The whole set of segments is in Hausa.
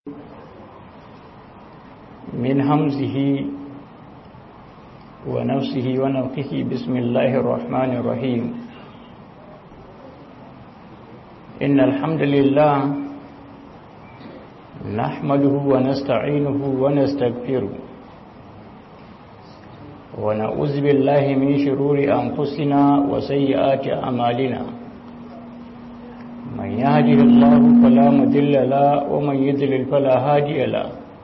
من همزه ونفسه ونفخه بسم الله الرحمن الرحيم إن الحمد لله نحمده ونستعينه ونستغفره ونعوذ بالله من شرور أنفسنا وسيئات أعمالنا من يهده الله فلا مضل له ومن يضلل فلا هادي له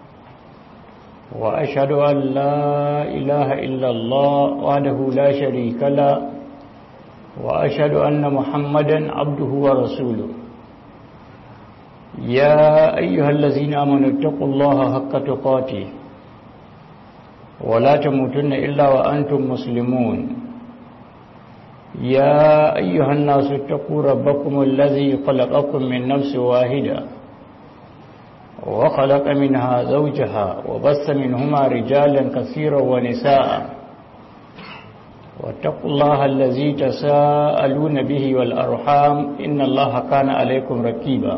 وأشهد أن لا إله إلا الله وحده لا شريك له وأشهد أن محمدا عبده ورسوله يا أيها الذين آمنوا اتقوا الله حق تقاته ولا تموتن إلا وأنتم مسلمون يا أيها الناس اتقوا ربكم الذي خلقكم من نفس واحدة وخلق منها زوجها وبث منهما رجالا كثيرا ونساء واتقوا الله الذي تساءلون به والأرحام إن الله كان عليكم ركيبا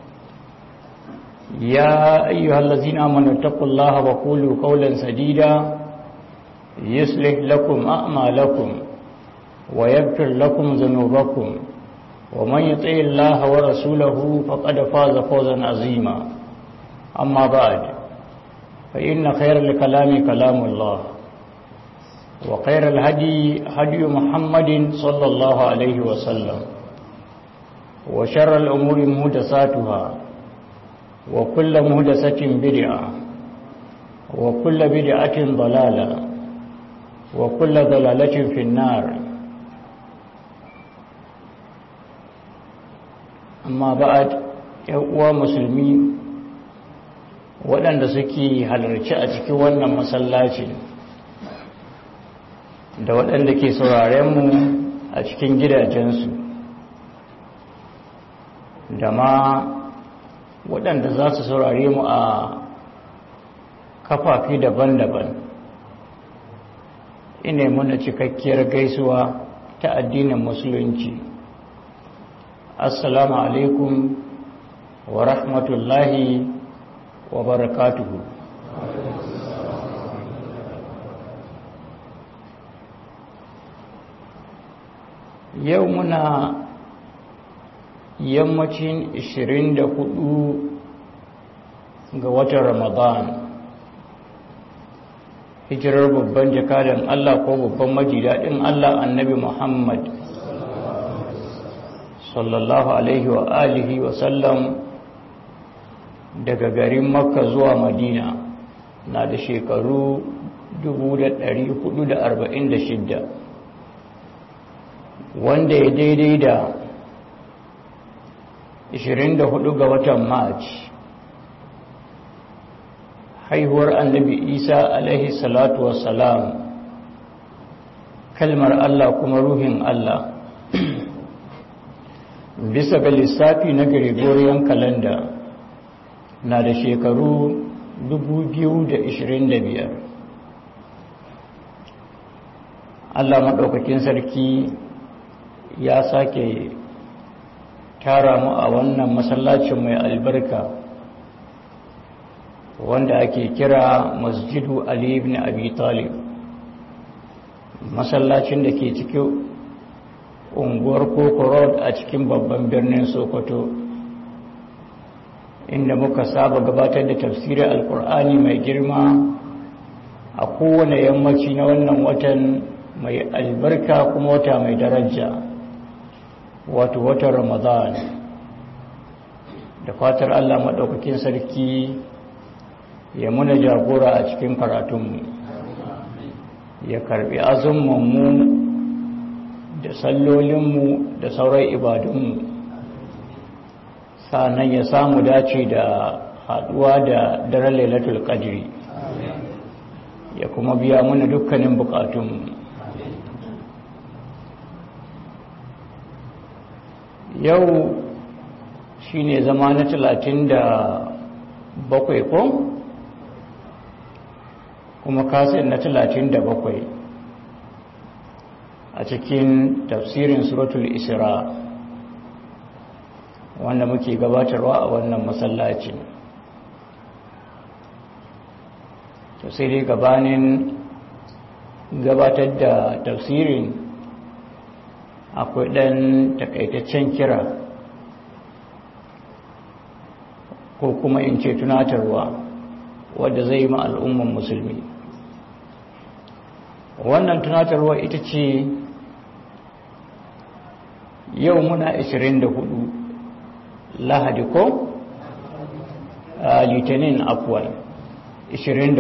يا أيها الذين آمنوا اتقوا الله وقولوا قولا سديدا يصلح لكم أعمالكم ويغفر لكم ذنوبكم ومن يطع الله ورسوله فقد فاز فوزا عظيما أما بعد فإن خير الكلام كلام الله وخير الهدي هدي محمد صلى الله عليه وسلم وشر الأمور مهدساتها وكل مهدسة بدعة وكل بدعة ضلالة وكل ضلالة في النار أما بعد يقوى مسلمين waɗanda suke halarci a cikin wannan masallaci da waɗanda ke saurarenmu a cikin gidajensu da ma waɗanda za su saurare mu a kafafi daban-daban ina muna cikakkiyar gaisuwa ta addinin musulunci assalamu alaikum wa rahmatullahi wa barakatuhu yau muna yammacin 24 ga watan ramadan hijirar babban jakadan Allah ko babban majidadin Allah annabi Muhammad sallallahu alaihi wa alihi wa sallam daga garin makka zuwa madina na da shekaru 446 wanda ya daidai da 24 ga watan march haihuwar annabi isa alaihi salatu wassalam kalmar allah kuma ruhin allah bisa ga lissafi na gregorian calendar na da shekaru 2025 Allah maɗaukakin sarki ya sake tara mu a wannan masallacin mai albarka wanda ake kira masjidu Ali ibn Abi Talib masallacin da ke cikin unguwar Koko Road a cikin babban birnin Sokoto inda muka saba gabatar da tafsirin alkur'ani mai girma a kowane yammaci na wannan watan mai albarka kuma wata mai daraja wato watan ramadan da fatar allah maɗaukakin sarki ya muna jagora a cikin karatunmu ya karbi azumanmu da sallolinmu da sauran ibadunmu sa'annan ya samu dace da haduwa da daren lailatul qadri ya kuma biya mana dukkanin bukatun yau shine zama na talatin da bakwai ko kuma kasin na talatin da bakwai a cikin tafsirin suratul isra wanda muke gabatarwa a wannan masallaci to sai dai gabanin gabatar da tafsirin akwai ɗan takaitaccen kira ko kuma in ce tunatarwa wadda zai yi ma al'umman musulmi wannan tunatarwa ita ce yau muna 24 lahadi ko litinin afuwal 24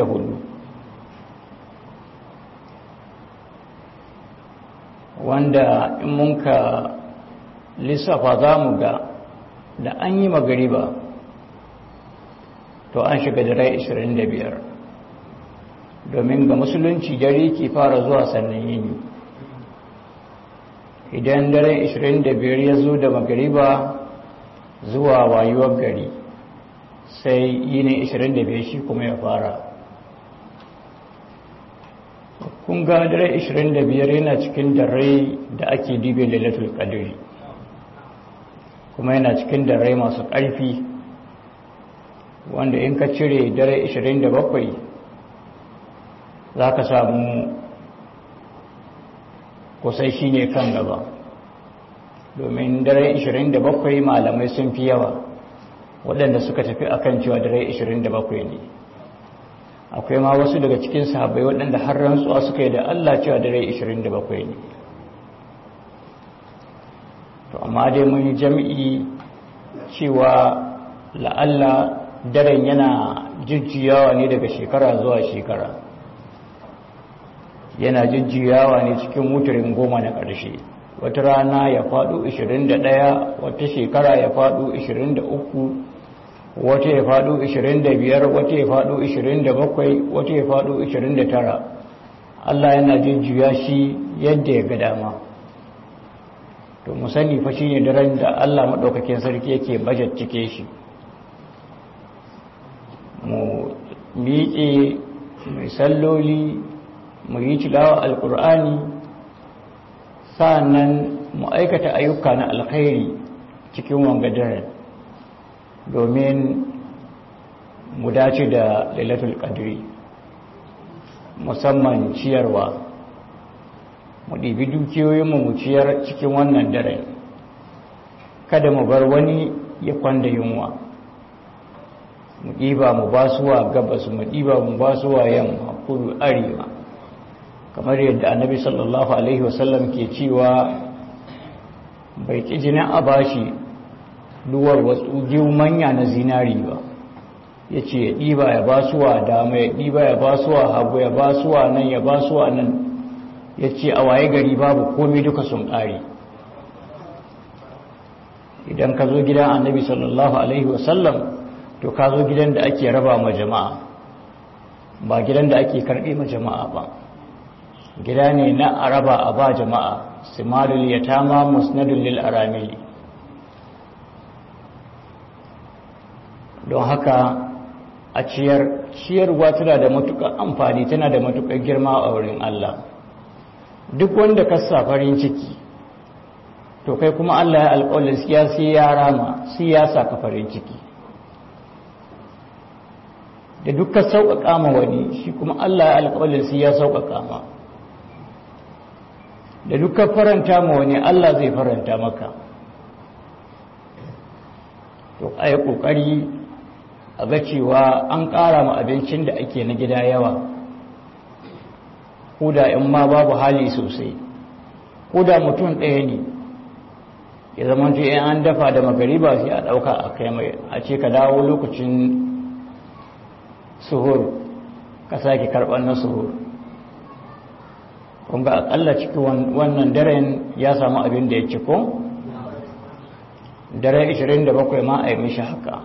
wanda in mun ka lissafa za mu ga da an yi magariba to an shiga dare 25 domin ga musulunci dare ke fara zuwa sannan yini idan dare 25 ya zo da magariba zuwa wayuwar gari sai yini 25 shi kuma ya fara kun ga dare 25 yana cikin dare da ake dibe lailatul qadri kuma yana cikin dare masu ƙarfi wanda in ka cire dare 27 za ka samu kusai shi ne kan gaba domin dare 27 malamai sun fi yawa waɗanda suka tafi akan cewa dare 27 ne akwai ma wasu daga cikin sahabbai waɗanda har rantsuwa suka yi da Allah cewa dare 27 ne to amma dai mun yi jami'i cewa la'alla daren yana jujjuyawa ne daga shekara zuwa shekara yana jujjuyawa ne cikin wutarin goma na ƙarshe wata rana ya faɗo 21 wata shekara ya faɗo 23 wata ya faɗo 25 wata ya faɗo 27 wata ya faɗo 29 Allah yana jujjuya shi yadda ya ga dama to mu sani fa shine daren da Allah madaukakin sarki yake bajet cike shi mu miƙe mai salloli mu yi tilawa alƙur'ani sa'annan mu aikata ayyuka na alkhairi cikin wangadarar domin mu dace da lailatul qadri musamman ciyarwa mu ɗibi dukiyoyinmu mu ciyar cikin wannan daren kada mu bar wani ya kwanda yunwa mu ɗiba mu ba suwa gabas mu ɗiba mu ba suwa yamma kudu arewa kamar yadda annabi sallallahu alaihi wasallam ke cewa bai ƙi jinin a bashi duwar wasu manya na zinari ba ya ce ya ɗiba ya ba suwa dama ya ɗiba ya ba suwa hagu ya ba suwa nan ya ba suwa nan ya ce a waye gari babu komai duka sun ƙari idan ka zo gidan annabi sallallahu alaihi wasallam to ka zo gidan da ake raba ma jama'a ba gidan da ake karɓe ma jama'a ba gida ne na araba a ba jama'a simarul yatama musnadul lil aramili don haka a ciyar ciyarwa tana da matuƙar amfani tana da matuƙar girma a wurin Allah duk wanda ka sa farin ciki to kai kuma Allah ya alƙawarin siya sai ya rama sai ya sa ka farin ciki da dukkan sauƙaƙa ma wani shi kuma Allah ya alƙawarin sai ya sauƙaƙa ma da dukkan faranta ma wani Allah zai faranta maka to a yi ƙoƙari a ga cewa an ƙara ma abincin da ake na gida yawa ko da in ma babu hali sosai ko da mutum ɗaya ne ya zama to in an dafa da magariba sai a ɗauka a kai mai a ce ka dawo lokacin suhur ka sake karɓar na suhur kun ga aƙalla cikin wannan daren ya samu abin da ya ci ko dare 27 ma a yi mishi haka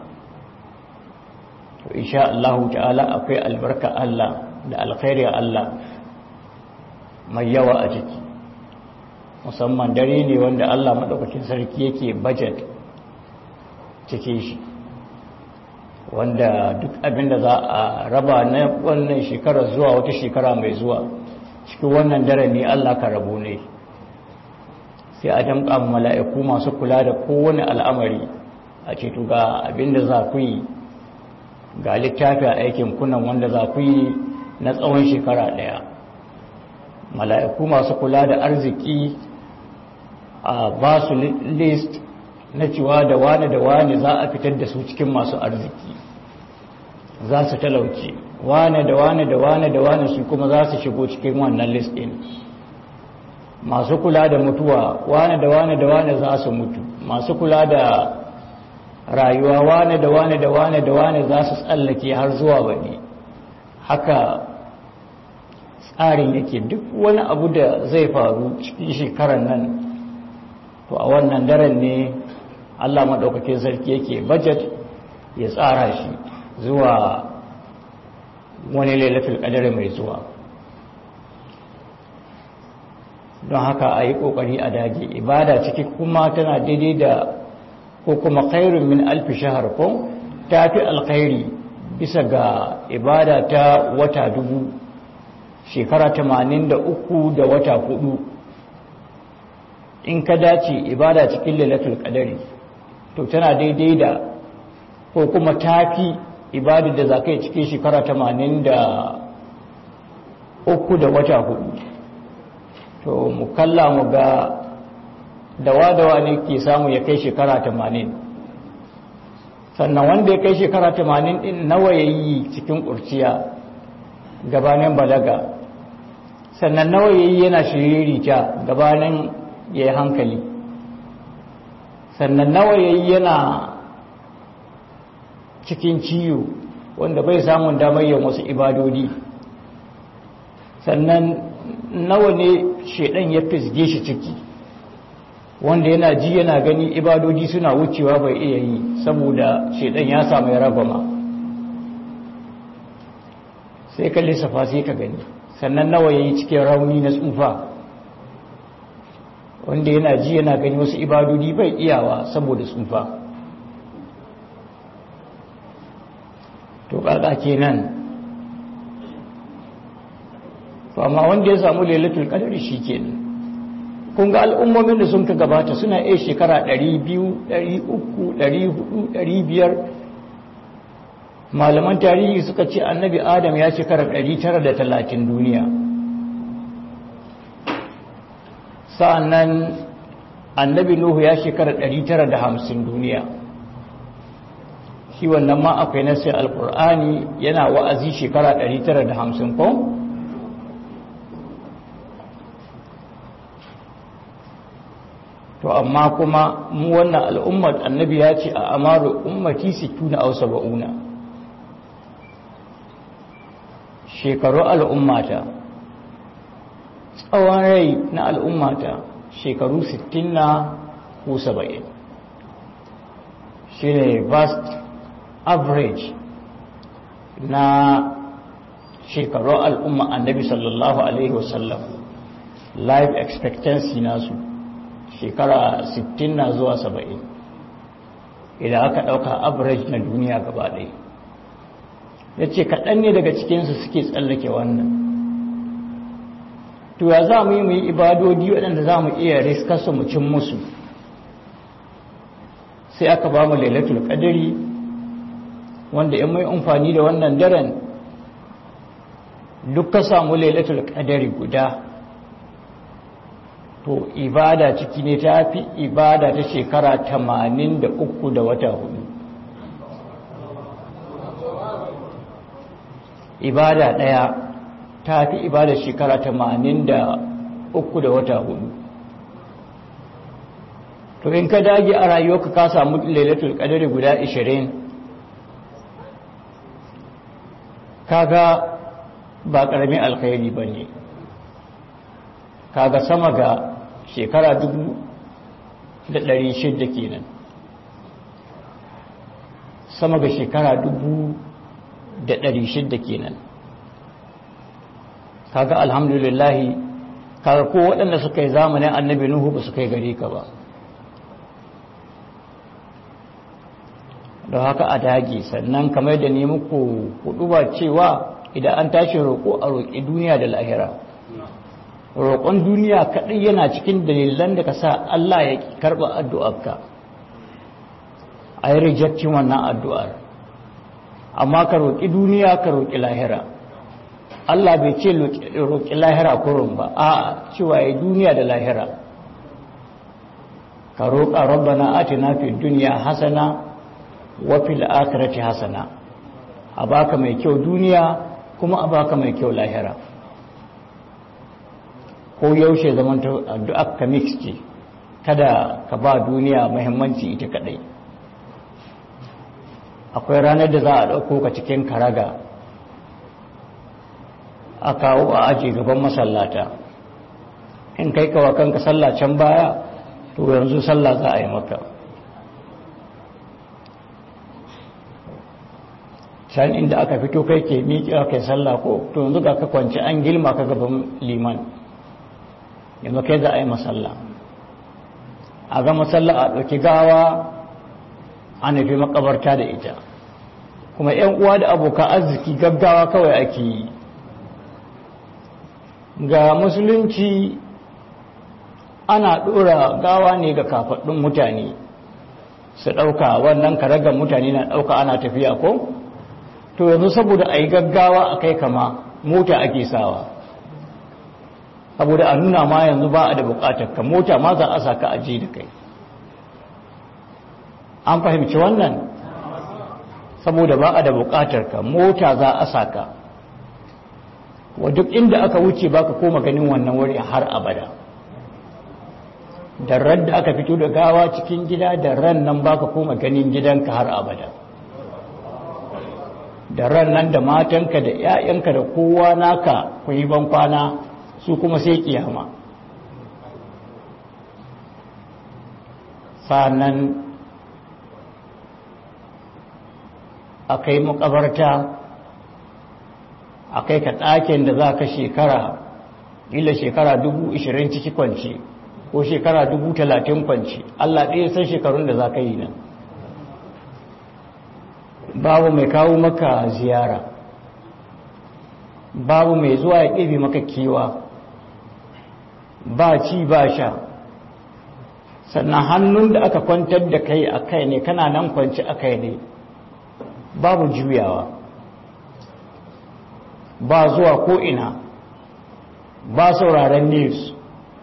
to insha Allah ta'ala akwai albarka Allah da alkhairi Allah mai yawa a ciki musamman dare ne wanda Allah maɗaukakin sarki yake budget cike shi wanda duk abin da za a raba na wannan shekara zuwa wata shekara mai zuwa cikin wannan dare ne Allah ka rabu ne sai a damƙa mala'iku masu kula da kowane al'amari a ceto ga abin da za ku yi ga littafi a aikin kunan wanda za ku yi na tsawon shekara ɗaya mala'iku masu kula da arziki a ba su list na cewa da wane da wane za a fitar da su cikin masu arziki za su talauce wane da wane da wane da wane su kuma za su shigo cikin wannan list ɗin masu kula da mutuwa wane da wane da wane za su mutu masu kula da rayuwa wane da wane da wane da wane za su tsallake har zuwa baɗi haka tsarin yake duk wani abu da zai faru cikin shekarar nan to a wannan daren ne allah maɗaukakin sarki yake budget ya tsara shi zuwa wani lailatul ƙadar mai zuwa don haka a yi ƙoƙari a dage ibada ciki kuma tana daidai da ko kuma khairun min alfi shahar ko ta fi alkhairi bisa ga ibada ta wata dubu shekara tamanin da uku da wata hudu in ka dace ibada cikin lailatul qadari to tana daidai da ko kuma tafi ibada da zakai cikin shekara tamanin da uku da wata hudu to mu kalla mu ga dawa-dawa ne ke samu ya kai shekara tamanin sannan wanda ya kai shekara tamanin din nawa ya yi cikin ƙurciya gabanin balaga sannan nawa ya yi yana shiririta gabanin ya yi hankali sannan nawa ya yi yana cikin ciwo wanda bai samun damar yin wasu ibadodi sannan nawa ne shaidan ya fisge shi ciki wanda yana ji yana gani ibadodi suna wucewa bai iya yi saboda shaidan ya samu ya ragwama sai ka lissafa sai ka gani sannan nawa ya yi cikin rauni na tsufa wanda yana ji yana gani wasu ibadodi bai iyawa saboda tsufa to ƙaƙa kenan to amma wanda ya samu lailatul qadari shikenan kun ga al'ummomin da sun ka gabata suna iya shekara 200 300 400 500 malaman tarihi suka ce annabi adam ya shekara 930 duniya sa'annan annabi nuhu ya shekara 950 duniya shi wannan ma akwai nasir alkur'ani yana wa'azi shekara 950 ko to amma kuma mu wannan al'ummar annabi ya ce a amaru ummati 60 aw 70 shekaru al'ummata tsawon rai na al'ummata shekaru 60 na ko 70 shine vast average na shekaru al'umma annabi sallallahu alaihi wasallam life expectancy nasu shekara 60 na zuwa 70 idan aka ɗauka average na duniya gaba ɗaya ya ce kaɗan ne daga cikinsu suke tsallake wannan to ya za mu yi mu yi ibadodi waɗanda za mu iya riskarsu mu cin musu sai aka ba mu lailatul ƙadari wanda in mai amfani da wannan daren duk ka samu lailatul ƙadari guda to ibada ciki ne ta fi ibada ta shekara tamanin da uku da wata hudu ibada ɗaya ta fi ibada shekara tamanin da uku da wata hudu to in ka dage a rayuwarka ka samu lailatul qadari guda 20 kaga ba karamin alkhairi bane kaga sama ga shekara dubu da ɗari shidda kenan sama ga shekara dubu da ɗari shidda kenan kaga alhamdulillahi kaga ko waɗanda suka yi zamanin annabi nuhu ba su kai gare ka ba don haka a dage sannan kamar da ne muku hudu ba cewa idan an tashi roƙo a roƙi duniya da lahira roƙon duniya kaɗai yana cikin dalilan da ka sa Allah ya karɓa addu'arka a yi rejectin wannan addu'ar amma ka roƙi duniya ka roƙi lahira Allah bai ce roƙi lahira kurun ba a cewa ya duniya da lahira ka roƙa rabbana atina fid dunya hasana wa fil akhirati hasana a baka mai kyau duniya kuma a baka mai kyau lahira ko yaushe zaman addu'a ka mix ce kada ka ba duniya muhimmanci ita kadai akwai ranar da za a ɗauko ka cikin karaga a kawo a aji gaban masallata in kai kawa kanka sallah can baya to yanzu sallah za a yi maka can inda aka fito kai ke miƙe kai sallah ko to yanzu ga ka kwanci an gilma ka gaban liman yanzu kai za a yi masalla a ga masalla a ɗauki gawa a nufi makabarta da ita kuma 'yan uwa da abokan arziki gaggawa kawai ake yi ga musulunci ana ɗora gawa ne ga kafaɗin mutane su ɗauka wannan karagar mutane na ɗauka ana tafiya ko to yanzu saboda a yi gaggawa a kai kama mota ake sawa saboda a nuna ma yanzu ba a da buƙatar ka mota ma za a sa ka aje da kai an fahimci wannan saboda ba a da buƙatar ka mota za a sa ka wa duk inda aka wuce baka koma ganin wannan wuri har abada da ran da aka fito da gawa cikin gida da ran nan baka koma ganin gidanka har abada da ran nan da matanka da 'ya'yanka da kowa naka ku yi ban kwana su kuma sai kiyama sannan a kai makabarta a kai ka ɗakin da za ka shekara ila shekara dubu ishirin ciki kwanci ko shekara dubu talatin kwanci allah ɗaya san shekarun da za ka yi nan babu mai kawo maka ziyara babu mai zuwa ya ɗebe maka kiwa ba ci ba sha sannan hannun da aka kwantar da kai a kai ne kana nan kwanci a kai ne babu juyawa ba zuwa ko'ina ba sauraren news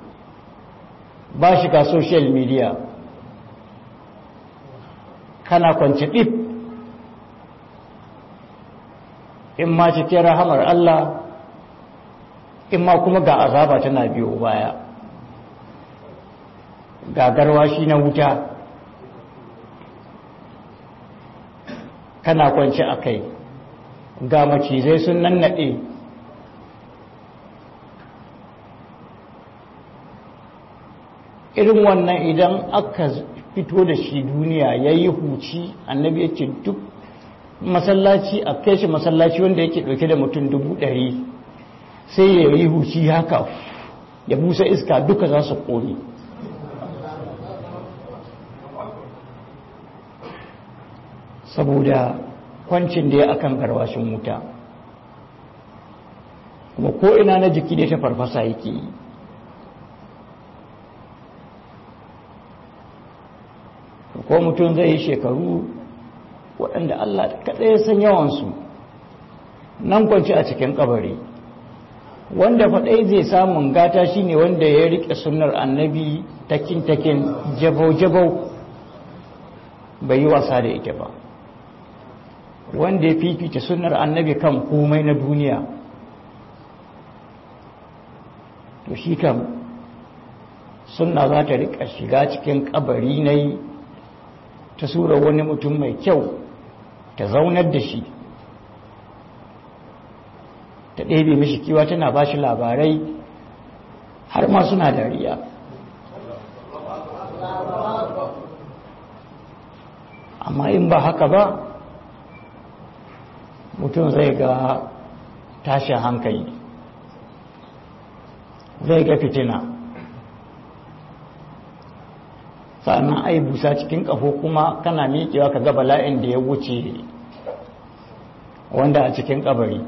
ba shiga social media kana kwanci ɗif in ma cikin rahamar Allah in ma kuma ga azaba tana biyo baya ga garwashi na wuta kana kwanci a kai ga macizai sun nannaɗe irin wannan idan aka fito da shi duniya ya yi huci annabi ya ce duk masallaci a kai shi masallaci wanda yake ɗauke da mutum dubu ɗari sai ya yi huci haka ya busa iska duka za su ƙone saboda kwancin da ya akan garwashin wuta kuma ko ina na jiki da ta farfasa yake yi ko mutum zai yi shekaru waɗanda Allah kaɗai ya san yawansu nan kwanci a cikin kabari wanda faɗai zai samun gata shine wanda ya riƙe sunnar annabi takin-takin jabau-jabau bai yi wasa da ita ba wanda ya fifita sunnar annabi kan komai na duniya to shi kam sunna za ta riƙa shiga cikin kabari na yi ta sura wani mutum mai kyau ta zaunar da shi ta ɗebe mishi kiwa tana ba shi labarai har ma suna dariya amma in ba haka ba mutum zai ga tashin hankali zai ga fitina sannan ai busa cikin ƙafo kuma kana miƙewa ka ga bala'in da ya wuce wanda a cikin ƙabari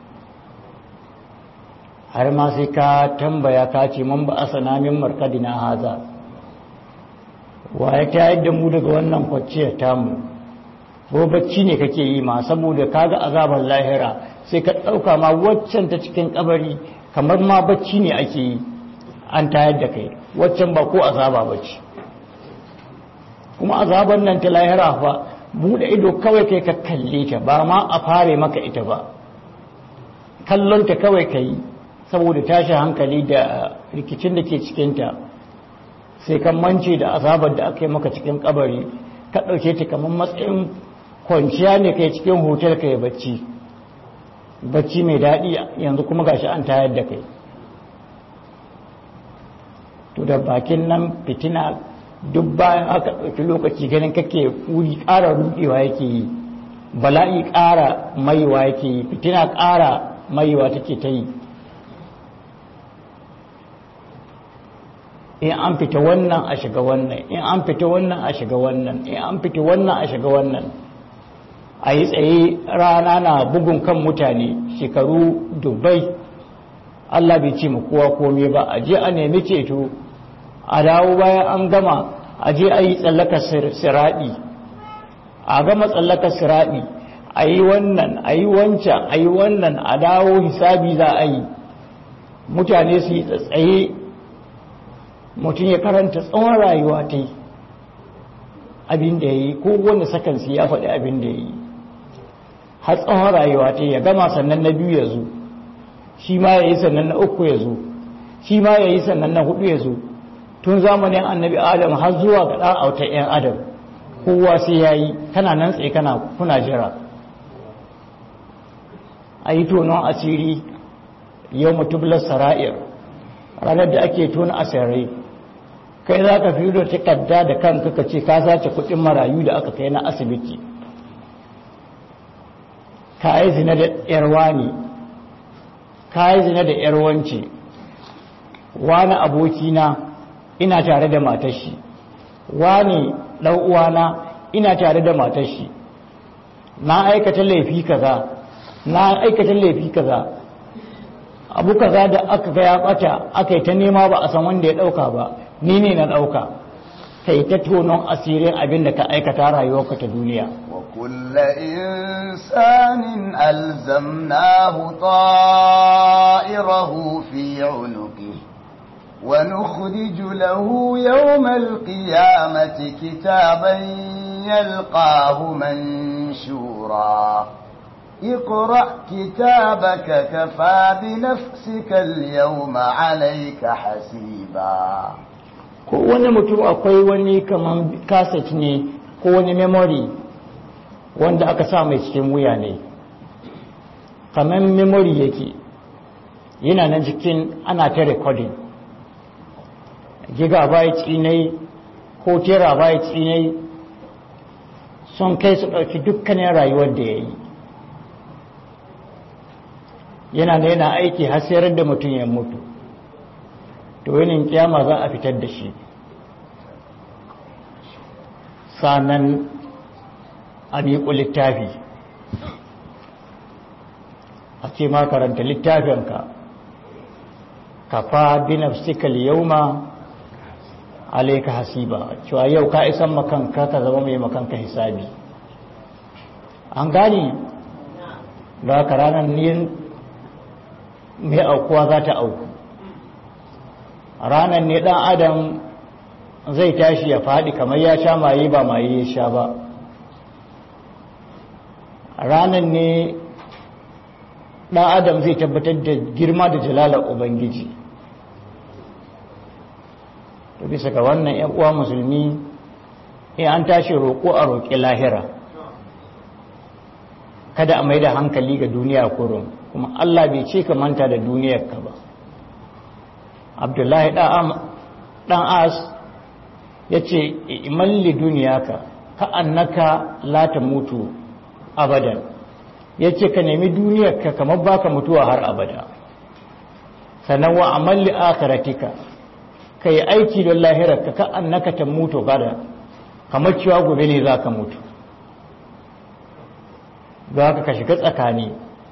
har ma sai ka tambaya ka ce man ba a sanamin markadina haza wa ya tayar da mu daga wannan kwanciyar tamu ko bacci ne kake yi ma saboda kaga azabar lahira sai ka ɗauka ma waccan ta cikin kabari kamar ma bacci ne ake yi an tayar da kai waccan ba ko azaba bacci kuma azabar nan ta lahira fa buɗe ido kawai kai ka kalle ta ba ma a fare maka ita ba kallonta kawai ka yi saboda tashi hankali da rikicin da ke cikinta sai kan mance da azabar da aka yi maka cikin kabari ka ɗauke ta kamar matsayin kwanciya ne kai cikin hotel ka yi bacci bacci mai daɗi yanzu kuma gashi an tayar da kai to da bakin nan fitina duk bayan aka ɗauki lokaci ganin kake wuri ƙara rudewa yake yi bala'i ƙara maiwa yake yi fitina ƙara maiwa take ta yi in an fita wannan a shiga wannan in an fita wannan a shiga wannan in an fita wannan a shiga wannan a yi tsaye rana na bugun kan mutane shekaru dubai Allah bai ce mu kowa komai ba a je a nemi ceto a dawo bayan an gama a je a yi tsallaka siraɗi a gama tsallaka siraɗi a yi wannan a yi wancan a yi wannan a dawo hisabi za a yi mutane su yi tsatsaye mutum ya karanta tsawon rayuwa ta yi abin da ya yi ko wanda sakansu ya faɗi abin da ya yi har tsawon rayuwa ta ya gama sannan na biyu ya zo shi ma ya yi sannan na uku ya zo shi ma ya yi sannan na hudu ya zo tun zamanin annabi adam har zuwa ga ɗan autar 'yan adam kowa sai ya yi kana nan tsaye kana kuna jira a yi tonon asiri yau mutubular sara'ir ranar da ake tona asirai kai za ka fi da takarda da kanka ka ce ka sace kudin marayu da aka kai na asibiti ka yi zina da yarwa ne ka yi zina da yarwance wani abokina ina tare da matashi wani uwana ina tare da matashi na aikata laifi kaza na aikata laifi kaza abu kaza da aka ga ya bata aka yi ta nema ba a san wanda ya dauka ba ni ne na dauka kai ta tonon asirin abin da ka aikata rayuwarka ta duniya wa kulla insanin alzamnahu ta'irahu fi 'unuqi wa nukhriju lahu yawmal qiyamati kitaban yalqahu manshura اقرأ كتابك كفى بنفسك اليوم عليك حسيبا ko wani mutum akwai wani kaman kaset ne ko wani memory wanda aka sa mai cikin wuya ne kamar memory yake yana nan cikin ana ta recording gigabyte ne ko terabyte ne sun kai su ɗauki dukkanin rayuwar da ya yi yana da yana aiki har sayar da mutum ya mutu to yanin kiyama za a fitar da shi sanan a miƙo littafi a ce ma karanta littafinka kafa binafsikal yauma alaika hasiba cewa yau ka isan makanka ka zama mai makanka hisabi an gani da ka ranar ne mai aukuwa za ta auku ranar ne dan adam zai tashi ya faɗi kamar ya sha maye ba maye ya sha ba ranar ne dan adam zai tabbatar da girma da jalalar ubangiji to bisa ga wannan yan uwa musulmi in an tashi roƙo a roƙi lahira kada a mai da hankali ga duniya kurum kuma Allah bai ce ka manta da duniyarka ba abdullahi ɗan as ya ce imalli duniyaka ka annaka lata mutu abadan ya ce ka nemi duniyarka kamar baka mutuwa har abada sannan wa amalli akaratika ka yi aiki don lahirarka ka annaka ta mutu gada kamar cewa gobe ne za ka mutu za ka shiga tsakani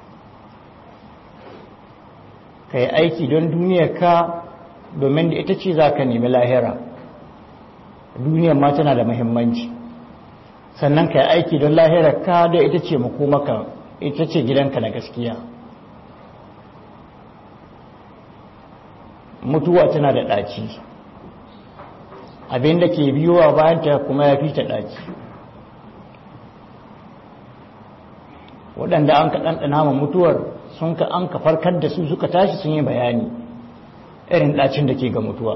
ka yi aiki don duniyarka domin da ita ce za ka nemi lahira duniyar ma tana da muhimmanci sannan ka yi aiki don lahirar ka da ita ce makomaka ita ce gidanka na gaskiya mutuwa tana da ɗaci abin da ke biyowa bayanta kuma ya fi ta ɗaci waɗanda an ka ɗanɗana ma mutuwar sun ka an ka farkar da su suka tashi sun yi bayani irin ɗacin da ke ga mutuwa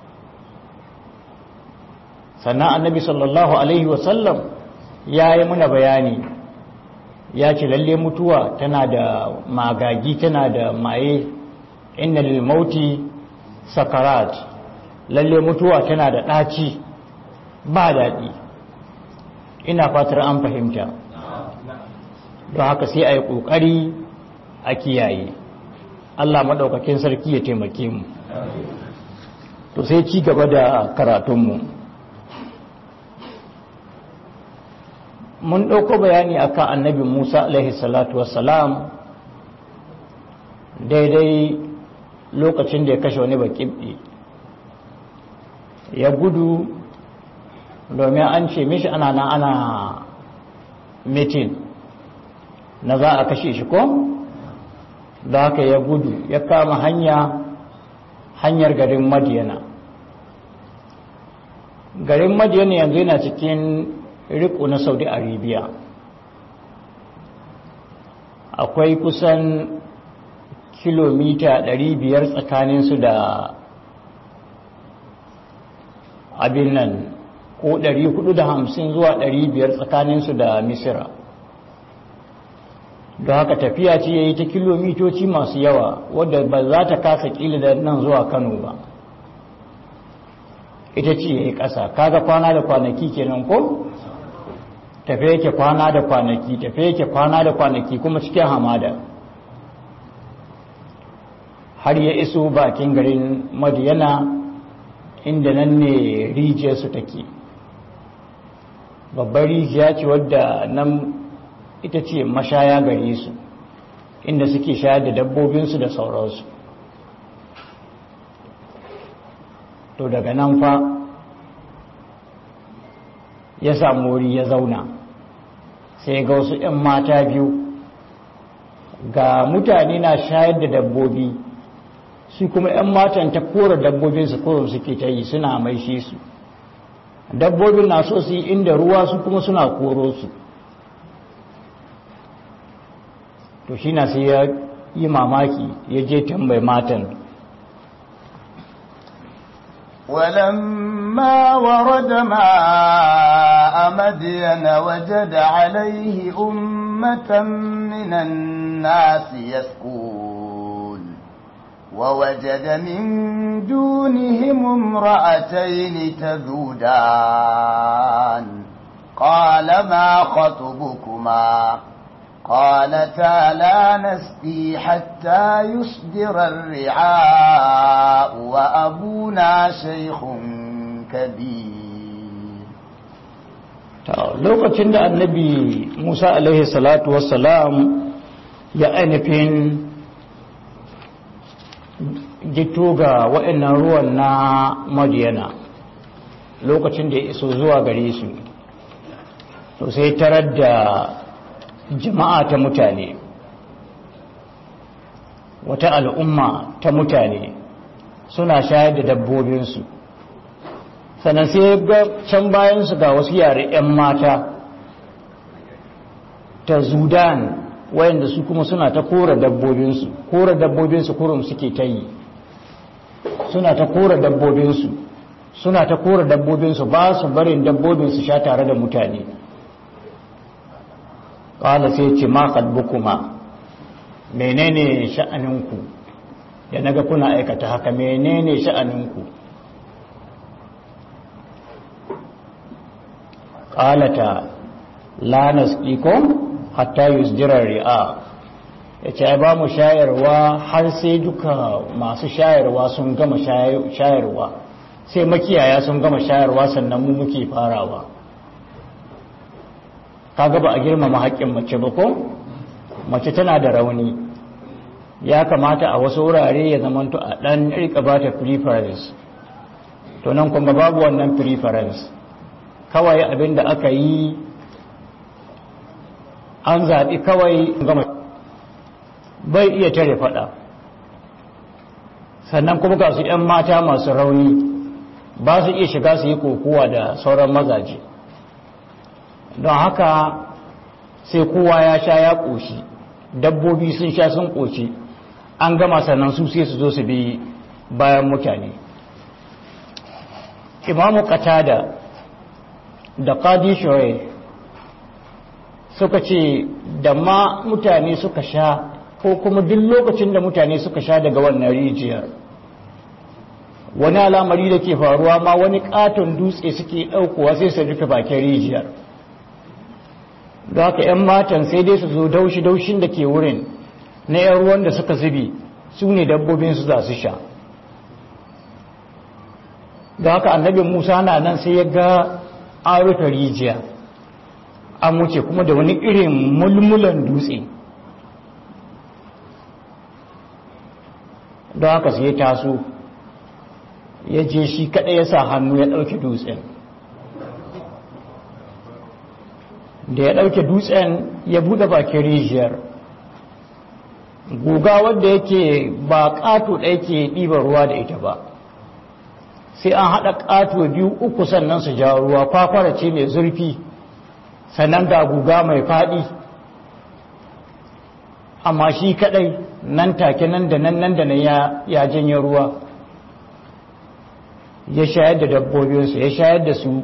sannan annabi sallallahu alaihi wasallam ya yi muna bayani ya ce lalle mutuwa tana da magagi tana da maye inna lil mauti sakarat lalle mutuwa tana da ɗaci ba daɗi ina fatar an fahimta don haka sai a yi ƙoƙari a kiyaye Allah maɗaukakin sarki ya taimake mu to sai ci gaba da karatunmu mun ɗauko bayani akan annabi musa alaihi salatu wassalam daidai lokacin da ya kashe wani baƙiɓi ya gudu domin an ce mishi ana na ana mitin na za a kashe shi ko da haka ya gudu ya kama hanya hanyar garin madiyana garin madiyana yanzu yana cikin riko na saudi arabia akwai kusan kilomita 500 tsakaninsu da abin nan ko 450 zuwa 500 tsakaninsu da misira da haka tafiya ce ya yi ta kilomitoci masu yawa wadda ba za ta kasa kila da nan zuwa kano ba ita ce ya yi ƙasa kaga kwana da kwanaki kenan ko tafe yake kwana da kwanaki tafe yake kwana da kwanaki kuma cikin hamada har ya iso bakin garin madiyana inda nan ne rijiyarsu take babbar rijiya ce wadda nan ita ce mashaya gare su inda suke shayar da dabbobinsu da sauransu to daga nan fa ya samu wuri ya zauna sai ga wasu 'yan mata biyu ga mutane na shayar da dabbobi su kuma 'yan matan ta kora dabbobinsu koron suke ta yi suna maishe su dabbobin na so su yi inda ruwa su kuma suna koro su to shi na sai ya yi mamaki ya je tambayi matan ولما ورد ماء مدين وجد عليه أمة من الناس يسقون ووجد من دونهم امرأتين تذودان قال ما خطبكما قالتا لا نسقي حتى يصدر الرعاء وأبونا شيخ كبير lokacin da annabi musa alaihi salatu wassalam ya ainihin gito ga waɗannan ruwan na madiyana lokacin da ya iso zuwa gare su to sai tarar da jama'a ta mutane wata al'umma ta mutane suna shayar da dabbobinsu sannan sai ga can bayansu ga wasu yare 'yan mata ta zudan wayanda su kuma suna ta kora dabbobinsu kora dabbobinsu kurum suke ta yi suna ta kora dabbobinsu suna ta kora dabbobinsu ba su barin dabbobinsu sha tare da mutane ƙala sai ce ma kuma menene sha'aninku da naga kuna aikata haka menene sha'aninku ƙalata la nasqikum hatta yusdira ri'a yace ba mu shayarwa har sai duka masu shayarwa sun gama shayarwa sai makiyaya sun gama shayarwa sannan mu muke farawa kaga ba a girmama haƙƙin mace ba ko mace tana da rauni ya kamata a wasu wurare ya zamanto a ɗan rika ba ta preference to nan kuma babu wannan preference kawai abin da aka yi an zaɓi kawai gama bai iya tare faɗa sannan kuma ga su 'yan mata masu rauni ba su iya shiga su yi kokowa da sauran mazaje don haka sai kowa ya sha ya ƙoshi dabbobi sun sha sun ƙoshi an gama sannan su sai su zo su bi bayan mutane imamu qatada da qadi shoye suka ce da ma mutane suka sha ko kuma duk lokacin da mutane suka sha daga wannan rijiyar wani alamari da ke faruwa ma wani katon dutse suke ɗaukowa sai su rufe bakin rijiyar da haka 'yan matan sai dai su zo daushi-daushin da ke wurin na 'yan ruwan da suka zubi su ne dabbobinsu za su sha da haka annabin musa na nan sai ya ga an rufe rijiya an wuce kuma da wani irin mulmulan dutse don haka sai ya taso ya je shi kaɗai ya sa hannu ya ɗauki dutsen da ya ɗauke dutsen ya buɗe bakin rijiyar guga wadda yake ba ƙato ɗaya ke ɗiba ruwa da ita ba sai an haɗa ƙato biyu uku sannan su ja ruwa kwakwara ce mai zurfi sannan ga guga mai faɗi amma shi kaɗai nan take nan da nan nan da nan ya janye ruwa ya shayar da dabbobinsu ya shayar da su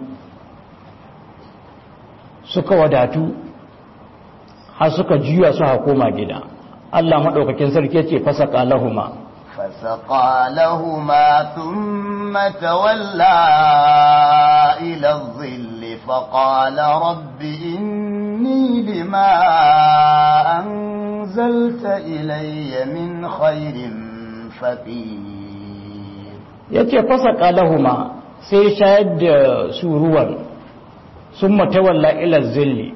suka wadatu har suka juya su koma gida Allah maɗaukakin sarki ce fasaka lahuma فسقى لهما ثم تولى إلى الظل فقال رب إني لما أنزلت إلي من خير فقير yace fasaka lahuma sai shayar da su ruwan sun matawalla ila zilli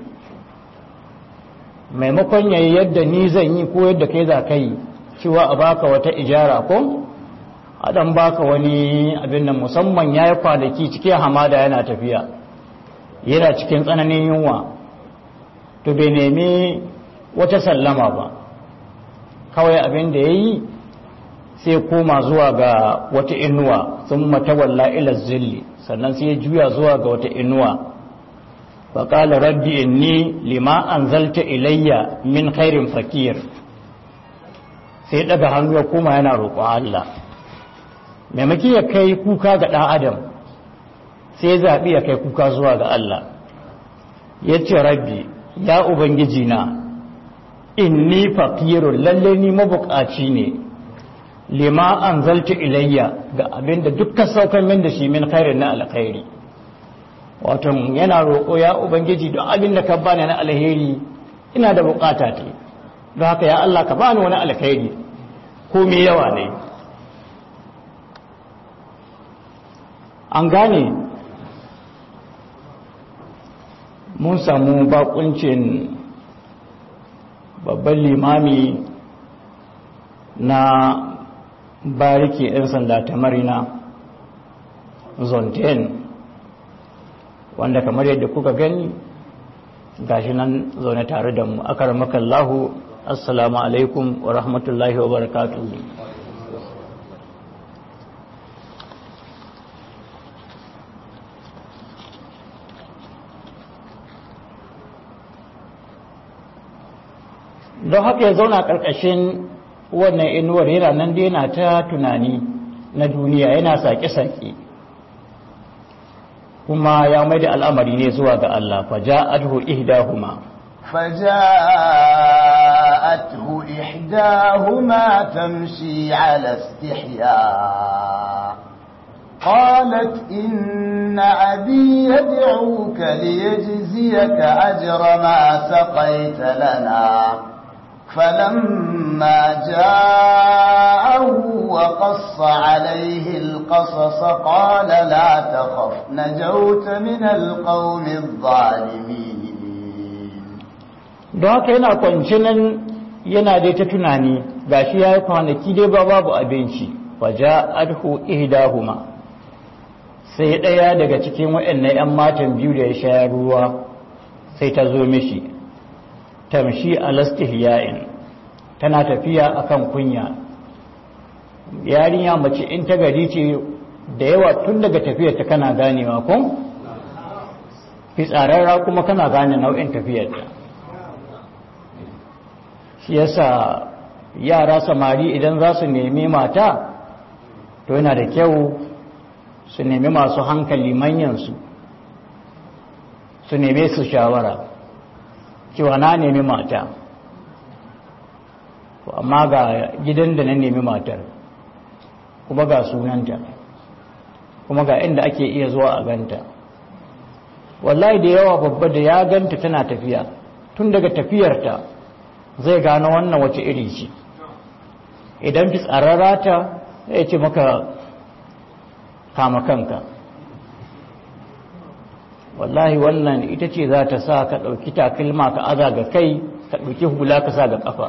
maimakon yayi yadda ni zan yi ko yadda kai za ka yi cewa a baka wata ijara ko a dan baka wani abin nan musamman ya yi kwanaki cikin hamada yana tafiya yana cikin tsananin yunwa to bai nemi wata sallama ba kawai abin da ya yi sai koma zuwa ga wata inuwa sun matawalla ila zilli sannan sai ya juya zuwa ga wata inuwa faƙala rabbi inni lima anzalta ilayya min khairin fakir sai daga hannu ya koma yana roƙon Allah maimaki ya kai kuka ga ɗan adam sai ya zaɓi ya kai kuka zuwa ga Allah ya ce rabbi ya ubangiji na inni fakirun lalle ni mabukaci ne lima anzalta ilayya ga abinda dukkan saukar min da shi min khairin na alkhairi wato yana roƙo ya ubangiji don abin da ka bani na alheri ina da bukata ta don haka ya Allah ka bani wani alheri ko me yawa ne an gane mun samu bakuncin babban limami na bariki 'yan sanda ta marina zonten wanda kamar yadda kuka gani gashi nan zaune tare da mu akaramakallahu assalamu alaikum wa rahmatullahi wa barakatuhu don haka ya zauna ƙarƙashin wannan inuwar yana nan dai yana ta tunani na duniya yana sake-sake kuma ya mai da al'amari ne zuwa ga Allah faja'adhu ihdahuma فجاءته إحداهما تمشي على استحياء قالت إن أبي يدعوك ليجزيك أجر ما سقيت لنا فلما جاءه وقص عليه القصص قال لا تخف نجوت من القوم الظالمين don haka yana kwanci nan yana dai ta tunani gashi ya yi kwanaki dai ba babu abinci waja adhu ihdahuma sai ɗaya daga cikin waɗannan 'yan matan biyu da ya shayar ruwa sai ta zo mishi tamshi alastihya'in tana tafiya akan kunya yarinya mace in ta gari ce da yawa tun daga tafiyar ta kana ganewa kun fitsararra kuma kana gane nau'in tafiyar ta shi yasa yara samari idan za su nemi mata to yana da kyau su nemi masu hankali manyansu su neme su shawara cewa na nemi mata amma ga gidan da na nemi matar kuma ga sunanta kuma ga inda ake iya zuwa a ganta wallahi da yawa babba da ya ganta tana tafiya tun daga tafiyarta zai gano wannan wace iri ce idan fi tsararra ta ya ce maka kama kanka wallahi wannan ita ce za ta sa ka ɗauki takalma ka aza ga kai ka ɗauki hula ka sa ga ƙafa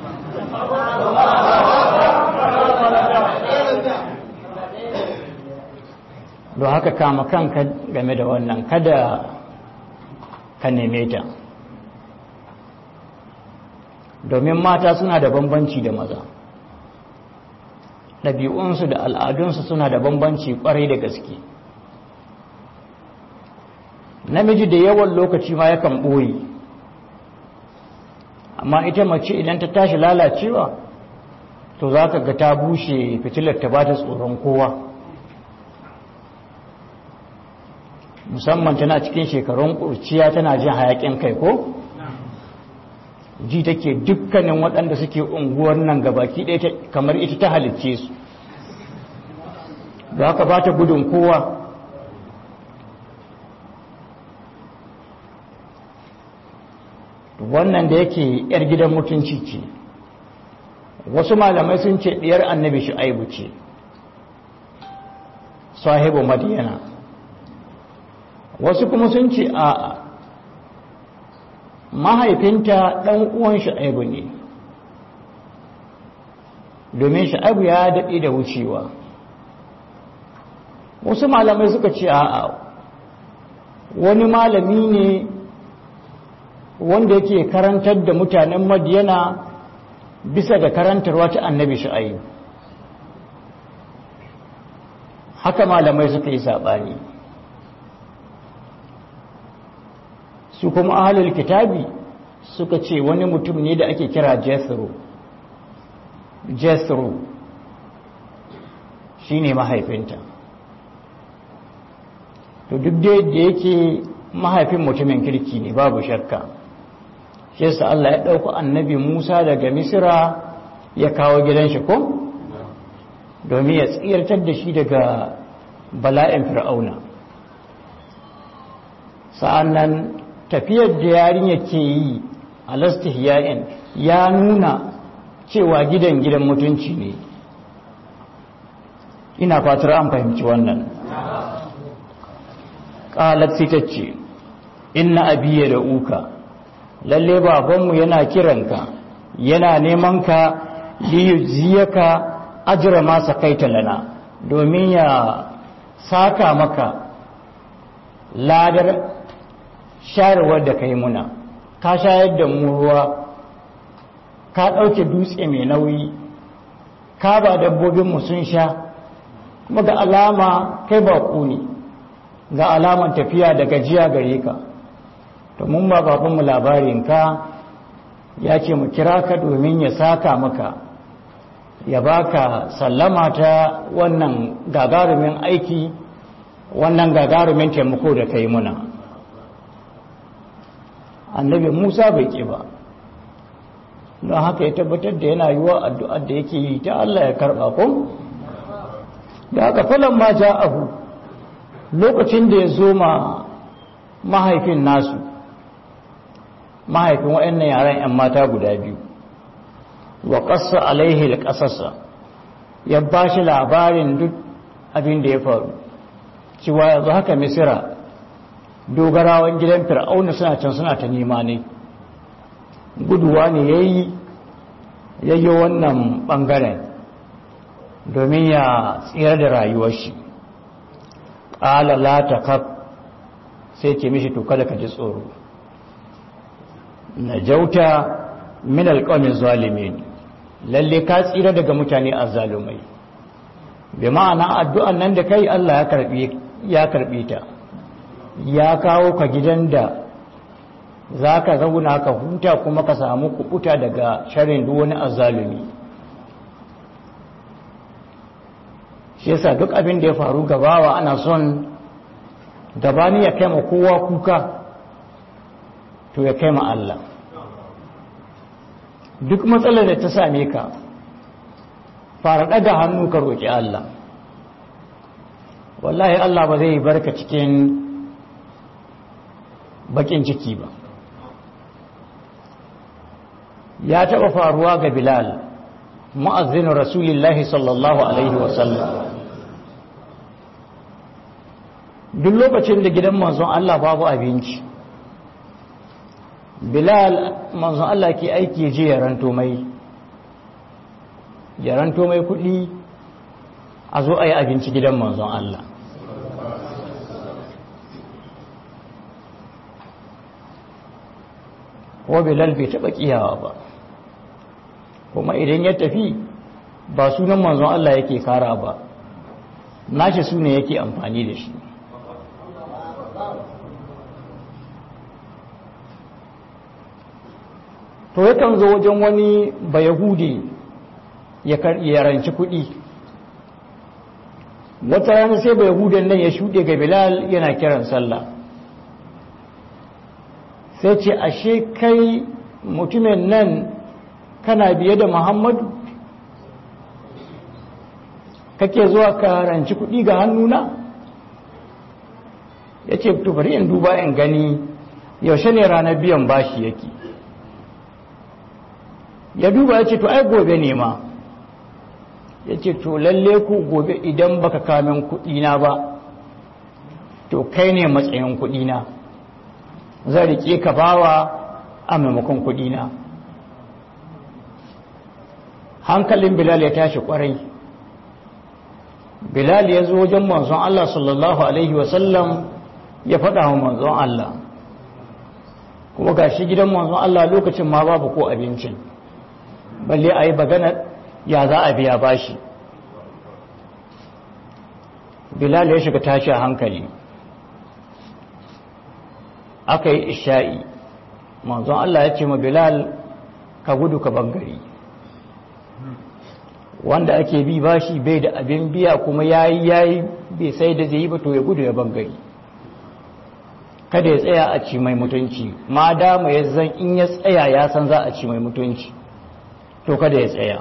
don haka kama kanka game da wannan kada ka neme ta domin mata suna da bambanci da maza ɗabi'unsu da al'adunsu suna da bambanci ƙwarai da gaske namiji da yawan lokaci ma yakan ɓoye amma ita mace idan ta tashi lalacewa to za ka ga ta bushe fitilar ta ba ta tsoron kowa musamman tana cikin shekarun ƙurciya tana jin hayaƙin kai ko ji take dukkanin waɗanda suke unguwar nan gabaki ɗaya kamar ita ta halicce su da haka ba ta gudun kowa wannan da yake yar gidan mutunci ce wasu malamai sun ce ɗiyar annabi shu'aibu ce sahibu madiyana wasu kuma sun ce a mahaifinta ɗan uwan shu'aibu ne domin shu'aibu ya daɗe da wucewa wasu malamai suka ce a wani malami ne wanda yake karantar da mutanen madiyana bisa da karantarwa ta annabi shu'aib haka malamai suka yi saɓani su kuma ahalul kitabi suka ce wani mutum ne da ake kira jethro jethro shi ne mahaifinta to duk da yake mahaifin mutumin kirki ne babu shakka shi yasa Allah ya ɗauko annabi Musa daga Misira ya kawo gidan shi ko domin ya tsirtar da shi daga bala'in fir'auna sa'annan tafiyar da yarinya ke yi a lastihiyayen ya nuna cewa gidan gidan mutunci ne ina fatar an fahimci wannan ƙalat fitacce inna abiya da uka lalle babanmu yana kiranka yana neman ka liyuziyaka ajira masa kaita lana domin ya saka maka ladar shayarwar da ka yi muna ka shayar da mu ruwa ka ɗauke dutse mai nauyi ka ba dabbobinmu sun sha kuma ga alama kai ba ne ga alaman tafiya da gajiya gare ka to mun ba babanmu labarinka ya ce mu kira ka domin ya saka maka ya baka sallama ta wannan gagarumin aiki wannan gagarumin taimako da kai muna annabi musa bai ƙi ba don haka ya tabbatar da yana yiwa addu'ar da yake yi ta Allah ya karɓa ko da haka falon ma ja abu lokacin da ya zo ma mahaifin nasu mahaifin waɗannan yaran 'yan mata guda biyu wa ƙasa alaihi ƙasasa ya ba shi labarin duk abin da ya faru cewa yanzu haka misira dogarawan gidan fir'auna suna can suna ta nema ne guduwa ne ya yi yayyo wannan ɓangaren domin ya tsira da rayuwar shi ƙala la ta kaf sai ce mishi to kada ka ji tsoro najauta min alqawmi zalimin lalle ka tsira daga mutane azzalumai bi ma'ana addu'an nan da kai Allah ya karbi ya karbi ta ya kawo ka gidan da zaka zauna ka huta kuma ka samu kubuta daga sharrin duk wani azzalumi shi yasa duk abin da ya faru gabawa ana son gabani ya kai ma kowa kuka to ya kai ma Allah duk matsalar da ta same ka fara ɗaga hannu ka roƙi Allah wallahi Allah ba zai barka cikin bakin ciki ba ya taɓa faruwa ga Bilal mu'azzin Rasulullahi sallallahu alaihi wasallam duk lokacin da gidan manzon Allah babu abinci bilal manzon Allah ke aiki je ya ranto mai ya ranto mai kudi a zo a yi abinci gidan manzon Allah ko bilal bai taɓa kiyawa ba kuma idan ya tafi ba sunan manzon Allah yake kara ba nashi sune yake amfani da shi to yakan zo wajen wani bayahudi ya ranci kuɗi wata rana sai bayahudan nan ya shuɗe ga bilal yana kiran sallah sai ce ashe kai mutumin nan kana biye da muhammadu kake zuwa ka ranci kuɗi ga hannuna ya ce bari in duba in gani yaushe ne ranar biyan bashi yake ya duba ya ce to ai gobe ne ma ya ce to lalle ku gobe idan baka kamin kudina ba to kai ne matsayin kudina zan rike ka bawa a maimakon kudina hankalin bilal ya tashi kwarai bilal ya zo wajen manzon Allah sallallahu alaihi wasallam ya faɗa wa manzon Allah kuma ga shi gidan manzon Allah lokacin ma babu ko abincin balle a yi bagana ya za a biya bashi bilal ya shiga tashi a hankali aka yi isha'i manzon Allah ya ce ma bilal ka gudu ka bangare wanda ake bi bashi bai da abin biya kuma yayi yayi bai sai da zai yi ba to ya gudu ya bangare kada ya tsaya a ci mai mutunci ma dama ya zan in ya tsaya ya san za a ci mai mutunci to kada ya tsaya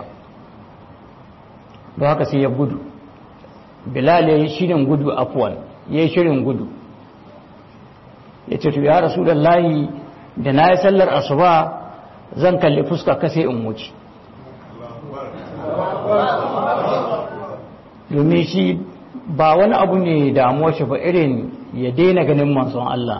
don haka sai ya gudu bilal ya yi shirin gudu afuwan ya yi shirin gudu ya ce to ya rasu da layi da na yi sallar asuba zan kalli fuska ka sai in wuce domin shi ba wani abu ne damuwa shi ba irin ya daina ganin manzon Allah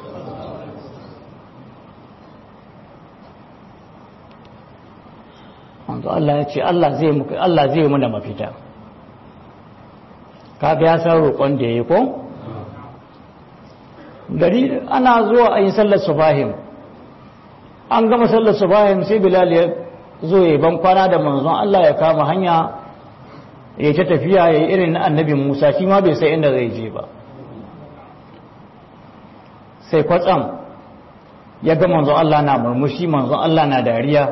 manzo Allah ya ce Allah zai muku Allah zai muna mafita kaga ya san roƙon da yayi ko gari ana zuwa a yi sallar subahim an gama sallar subahim sai Bilal ya zo ya ban kwana da manzon Allah ya kama hanya ya ta tafiya ya yi irin na annabi Musa shi ma bai sai inda zai je ba sai kwatsam ya ga manzon Allah na murmushi manzon Allah na dariya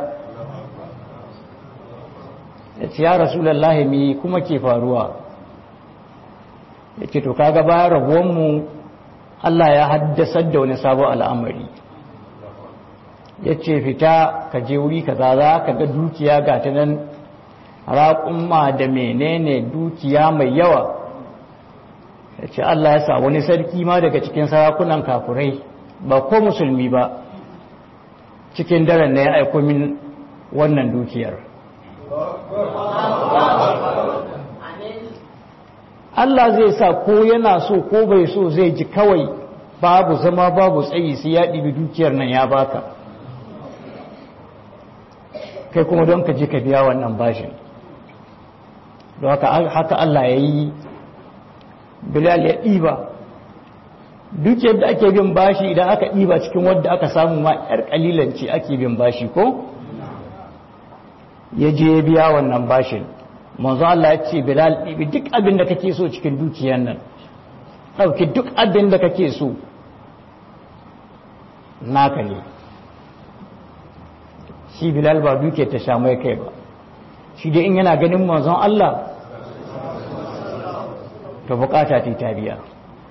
ya ce ya rasulallahi mi kuma ke faruwa ya ce to kaga bayan rabuwanmu Allah ya haddasar da wani sabon al'amari ya ce fita ka je wuri ka za ka ga dukiya ga ta nan raƙumma da menene dukiya mai yawa ya ce Allah ya sa wani sarki ma daga cikin sarakunan kafurai ba ko musulmi ba cikin daren na ya aiko min wannan dukiyar Allah zai sa ko yana so ko bai so zai ji kawai babu zama babu tsayi sai ya ɗibi dukiyar nan ya baka kai kuma don ka je ka biya wannan bashin don haka Allah ya yi bilal ya ɗiba duk yadda ake bin bashi idan aka ɗiba cikin wadda aka samu ma 'yar ƙalilanci ake bin bashi ko ya je biya wannan bashin manzo Allah ya ce bilal ɗibi duk abin da kake so cikin dukiyar nan ɗauki duk abin da kake so naka ne shi bilal ba duke ta sha mai kai ba shi dai in yana ganin manzon Allah to bukata ta ta biya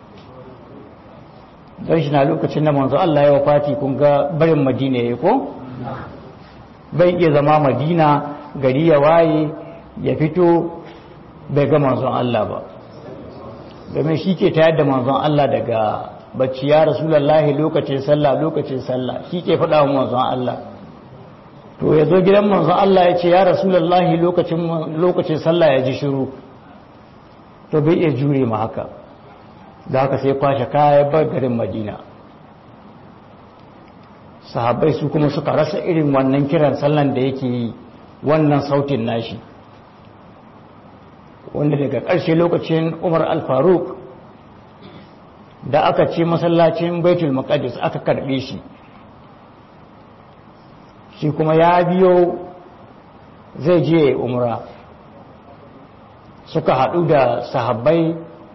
don shi na lokacin da manzon Allah ya wafati kun ga barin madina ya ko bai iya zama madina gari ya waye ya fito bai ga manzon Allah ba domin shi ke tayar da manzon Allah daga bacci ya rasulallahi lokacin sallah lokacin sallah shi ke faɗa wa manzon Allah to ya zo gidan manzon Allah ya ce ya rasulallahi lokacin lokacin sallah ya ji shiru to bai iya jure ma haka da haka sai kwashe kayan bar garin madina sahabbai su kuma suka rasa irin wannan kiran sallan da yake yi wannan sautin nashi wanda daga ƙarshe lokacin umar al-faruk da aka ce masallacin baitul maqdis aka karbe shi shi kuma ya biyo zai je umra suka haɗu da sahabbai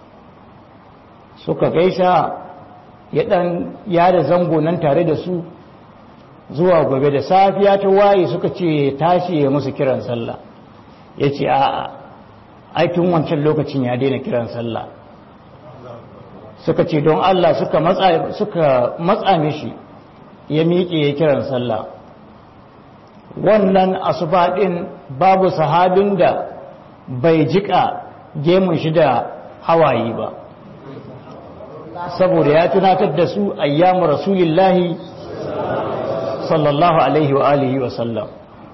suka gaisa ya ɗan yada zango nan tare da su zuwa gobe da safiya ta waye suka ce tashi ya musu kiran sallah ya ce a'a aikin wancan lokacin ya daina kiran sallah suka ce don Allah suka matsa suka matsa mishi ya miƙe ya kiran sallah wannan asuba din babu sahabin da bai jika gemun shi da hawaye ba saboda ya tunatar da su ayyamu rasulillahi sallallahu alaihi wa alihi wa sallam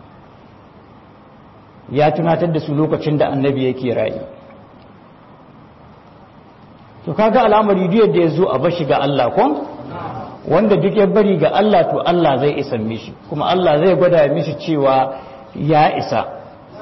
ya tunatar da su lokacin da annabi yake rayu to kaga al'amari duk yadda ya zo a bashi ga Allah ko wanda duk ya bari ga Allah to Allah zai isa mishi kuma Allah zai gwada mishi cewa ya isa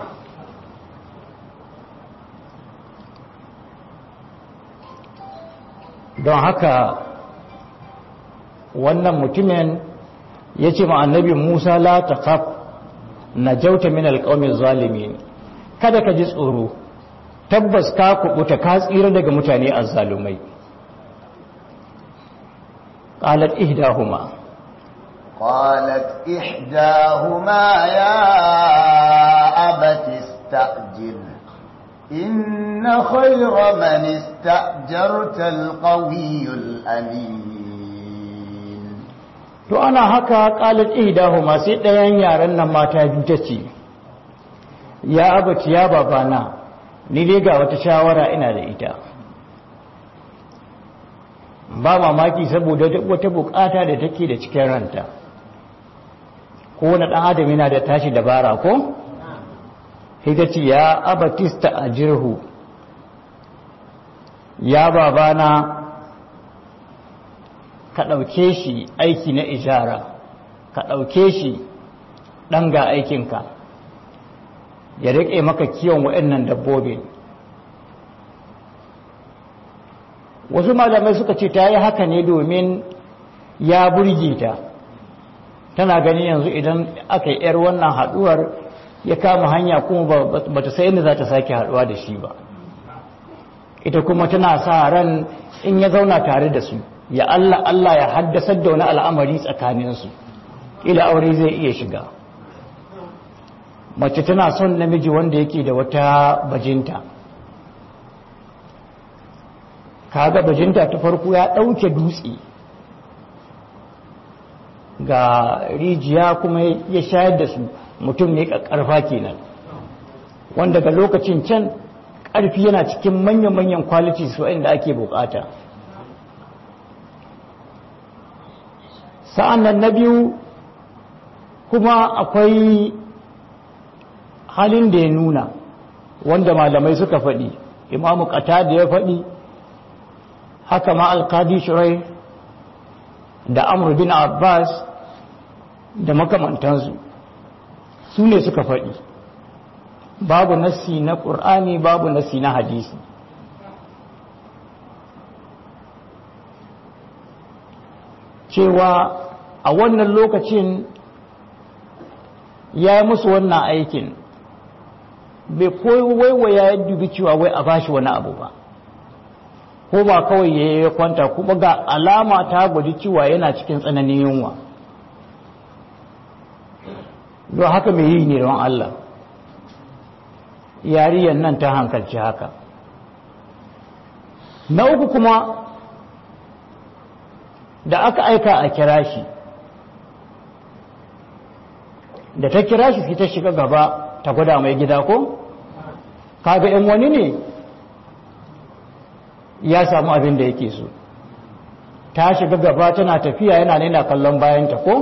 don haka wannan mutumin ya ce ma annabi Musa la taqaf najauta min alqawmi zalimin kada ka ji tsoro tabbas ka kubuta ka tsira daga mutane azzalumai qalat ihdahuma qalat ihdahuma ya abati istajil inna khayra man istajarta alqawiyul amin to ana haka qalat ihdahuma sai ɗayan yaran nan mata biyu tace ya abati ya babana ni dai ga wata shawara ina da ita ba mamaki saboda wata bukata da take da cikin ranta ko wani ɗan adam yana da tashi dabara ko ce ya abatista a jirhu ya babana ka ɗauke shi aiki na ijara ka ɗauke shi ɗan ga aikinka ya riƙe maka kiwon waɗannan dabbobin wasu malamai suka ce ta yi haka ne domin ya burge ta tana gani yanzu idan aka yi 'yar wannan haɗuwar ya kama hanya kuma ba ta sai inda za ta sake haɗuwa da shi ba ita kuma tana sa ran in ya zauna tare da su ya Allah Allah ya haddasar da wani al'amari tsakaninsu ila aure zai iya shiga mace tana son namiji wanda yake da wata bajinta kaga bajinta ta farko ya ɗauke dutse ga rijiya kuma ya shayar da su mutum ne ƙarfa kenan wanda ga lokacin can ƙarfi yana cikin manyan-manyan qualities waɗanda ake bukata sa'an nan na biyu kuma akwai halin da ya nuna wanda malamai suka faɗi imamu ƙata da ya faɗi haka ma alkadi shirai da amur bin abbas da makamantansu su ne suka faɗi babu nassi na ƙur'ani babu nassi na hadisi cewa a wannan lokacin ya yi musu wannan aikin bai koyi waiwaya ya dubi cewa wai a bashi wani abu ba ko ba kawai ya yi kwanta kuma ga alama ta gwaji cewa yana cikin tsananin yunwa don haka mai yi ne don Allah yariyar nan ta hankalci haka na uku kuma da aka aika a kira shi da ta kira shi ta shiga gaba ta gwada mai gida ko kaga yan wani ne ya samu abin da yake so ta shiga gaba tana tafiya yana nuna kallon bayanta ko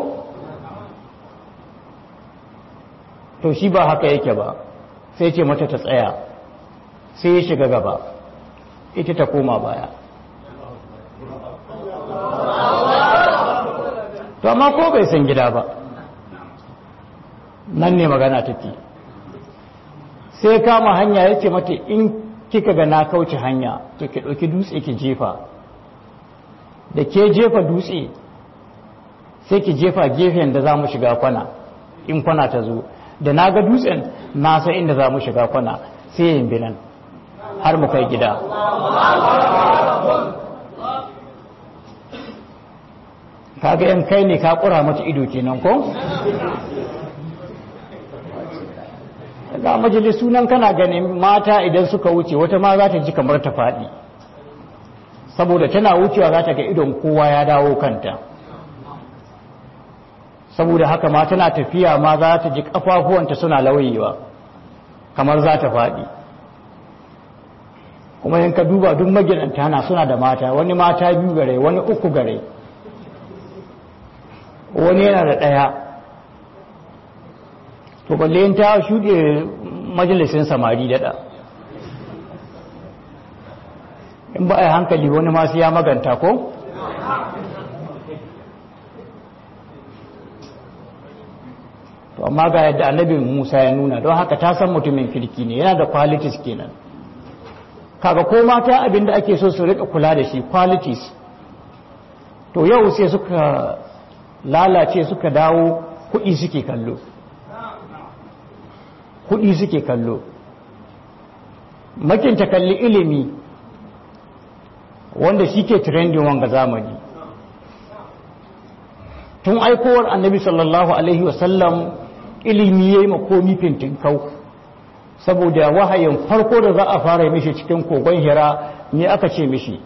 to shi ba haka yake ba sai ce mata ta tsaya sai ya shiga gaba ita ta koma baya to amma ko bai san gida ba nan ne magana take sai kama hanya ya ce mata in kika ga na kauce hanya to ki ɗauki dutse ki jefa da ke jefa dutse sai ki jefa gefen da za mu shiga kwana in kwana ta zo da na ga dutsen na san inda za mu shiga kwana sai yin binan har mu kai gida kaga yan kai ne ka kura mata ido kenan ko ga majalisu nan kana ganin mata idan suka wuce wata ma za ta ji kamar ta faɗi saboda tana wucewa za ta ga idon kowa ya dawo kanta saboda haka ma tana tafiya ma za ta ji kafafuwanta suna lauyewa kamar za ta faɗi kuma yanka duba duk maginanta na suna da mata wani mata biyu gare wani uku gare wani yana da ɗaya to balle yin ta shuɗe majalisin samari daɗa in ba a yi hankali wani masu ya maganta ko? to amma ga yadda annabin musa ya nuna don haka ta san mutumin kirki ne yana da qualities kenan kaga ko mata abinda ake so su rika kula da shi qualities to yau sai suka lalace suka dawo kuɗi suke kallo kuɗi suke kallo makinta kalli ilimi wanda shi ke trendin wanga zamani tun aikowar annabi sallallahu alaihi wasallam ilimi ya yi makomi fintin kau saboda wahayin farko da za a fara mishi cikin kogon hira ne aka ce mishi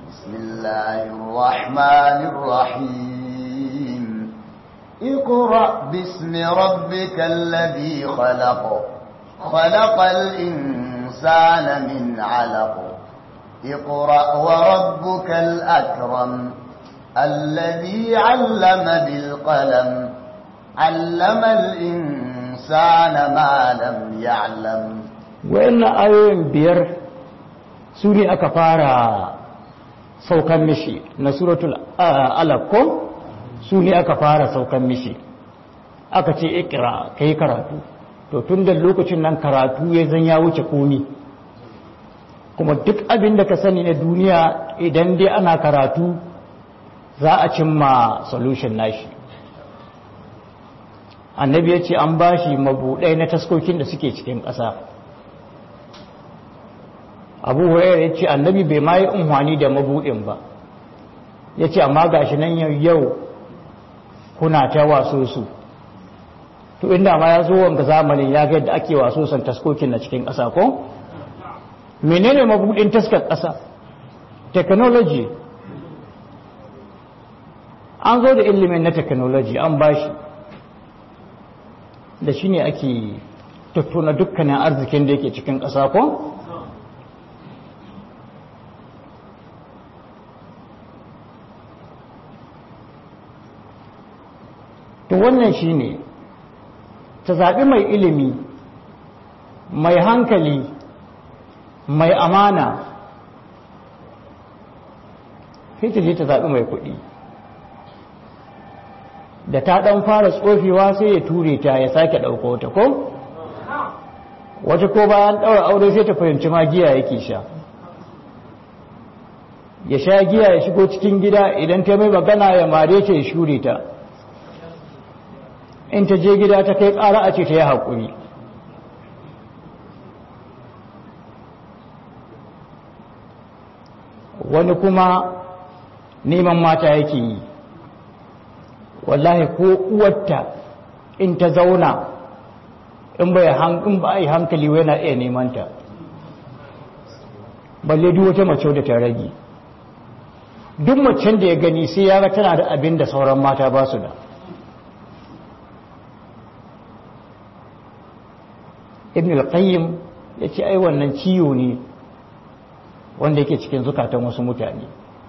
bismillahirrahmanirrahim اقرأ باسم ربك الذي خلق خلق الإنسان من علق اقرأ وربك الأكرم الذي علم بالقلم علم الإنسان ما لم يعلم وإن آيوين بير سوري أكفارا saukan mishi na suratul alaq su ne aka fara saukan mishi aka ce ikira kai karatu to tun da lokacin nan karatu ya zan ya wuce komi kuma duk abin da ka sani na duniya idan dai ana karatu za a cimma solution nashi annabi ya ce an ba shi mabuɗai na taskokin da suke cikin ƙasa abu hurairu ya ce annabi bai ma yi unhwani da mabuɗin ba ya ce amma ga shi nan yau kuna ta waso su to inda ma ya zo wanga zamanin ya ga yadda ake waso san taskokin na cikin ƙasa ko menene mabuɗin taskar ƙasa technology an zo da ilimin na technology an bashi da shi ne ake tattuna dukkanin arzikin da yake cikin ƙasa ko? to wannan shi ne ta zaɓi mai ilimi mai hankali mai amana sai ta je ta zaɓi mai kuɗi da ta ɗan fara tsofewa sai ya ture ta ya sake ɗauko ta ko? wata ko bayan ɗaura aure sai ta fahimci magiya yake sha ya sha giya ya shigo cikin gida idan ta mai magana ya mare ta ya shure ta in ta je gida ta kai ƙara a ce ta yi haƙuri wani kuma neman mata yake yi wallahi ko uwarta in ta zauna in ba a yi hankali yana iya nemanta balle duk wata mace da ta rage duk macen da ya gani sai ya ga tana da abin da sauran mata ba su da ibn al-qayyim ya ce ai wannan ciwo ne wanda yake cikin zukatan wasu mutane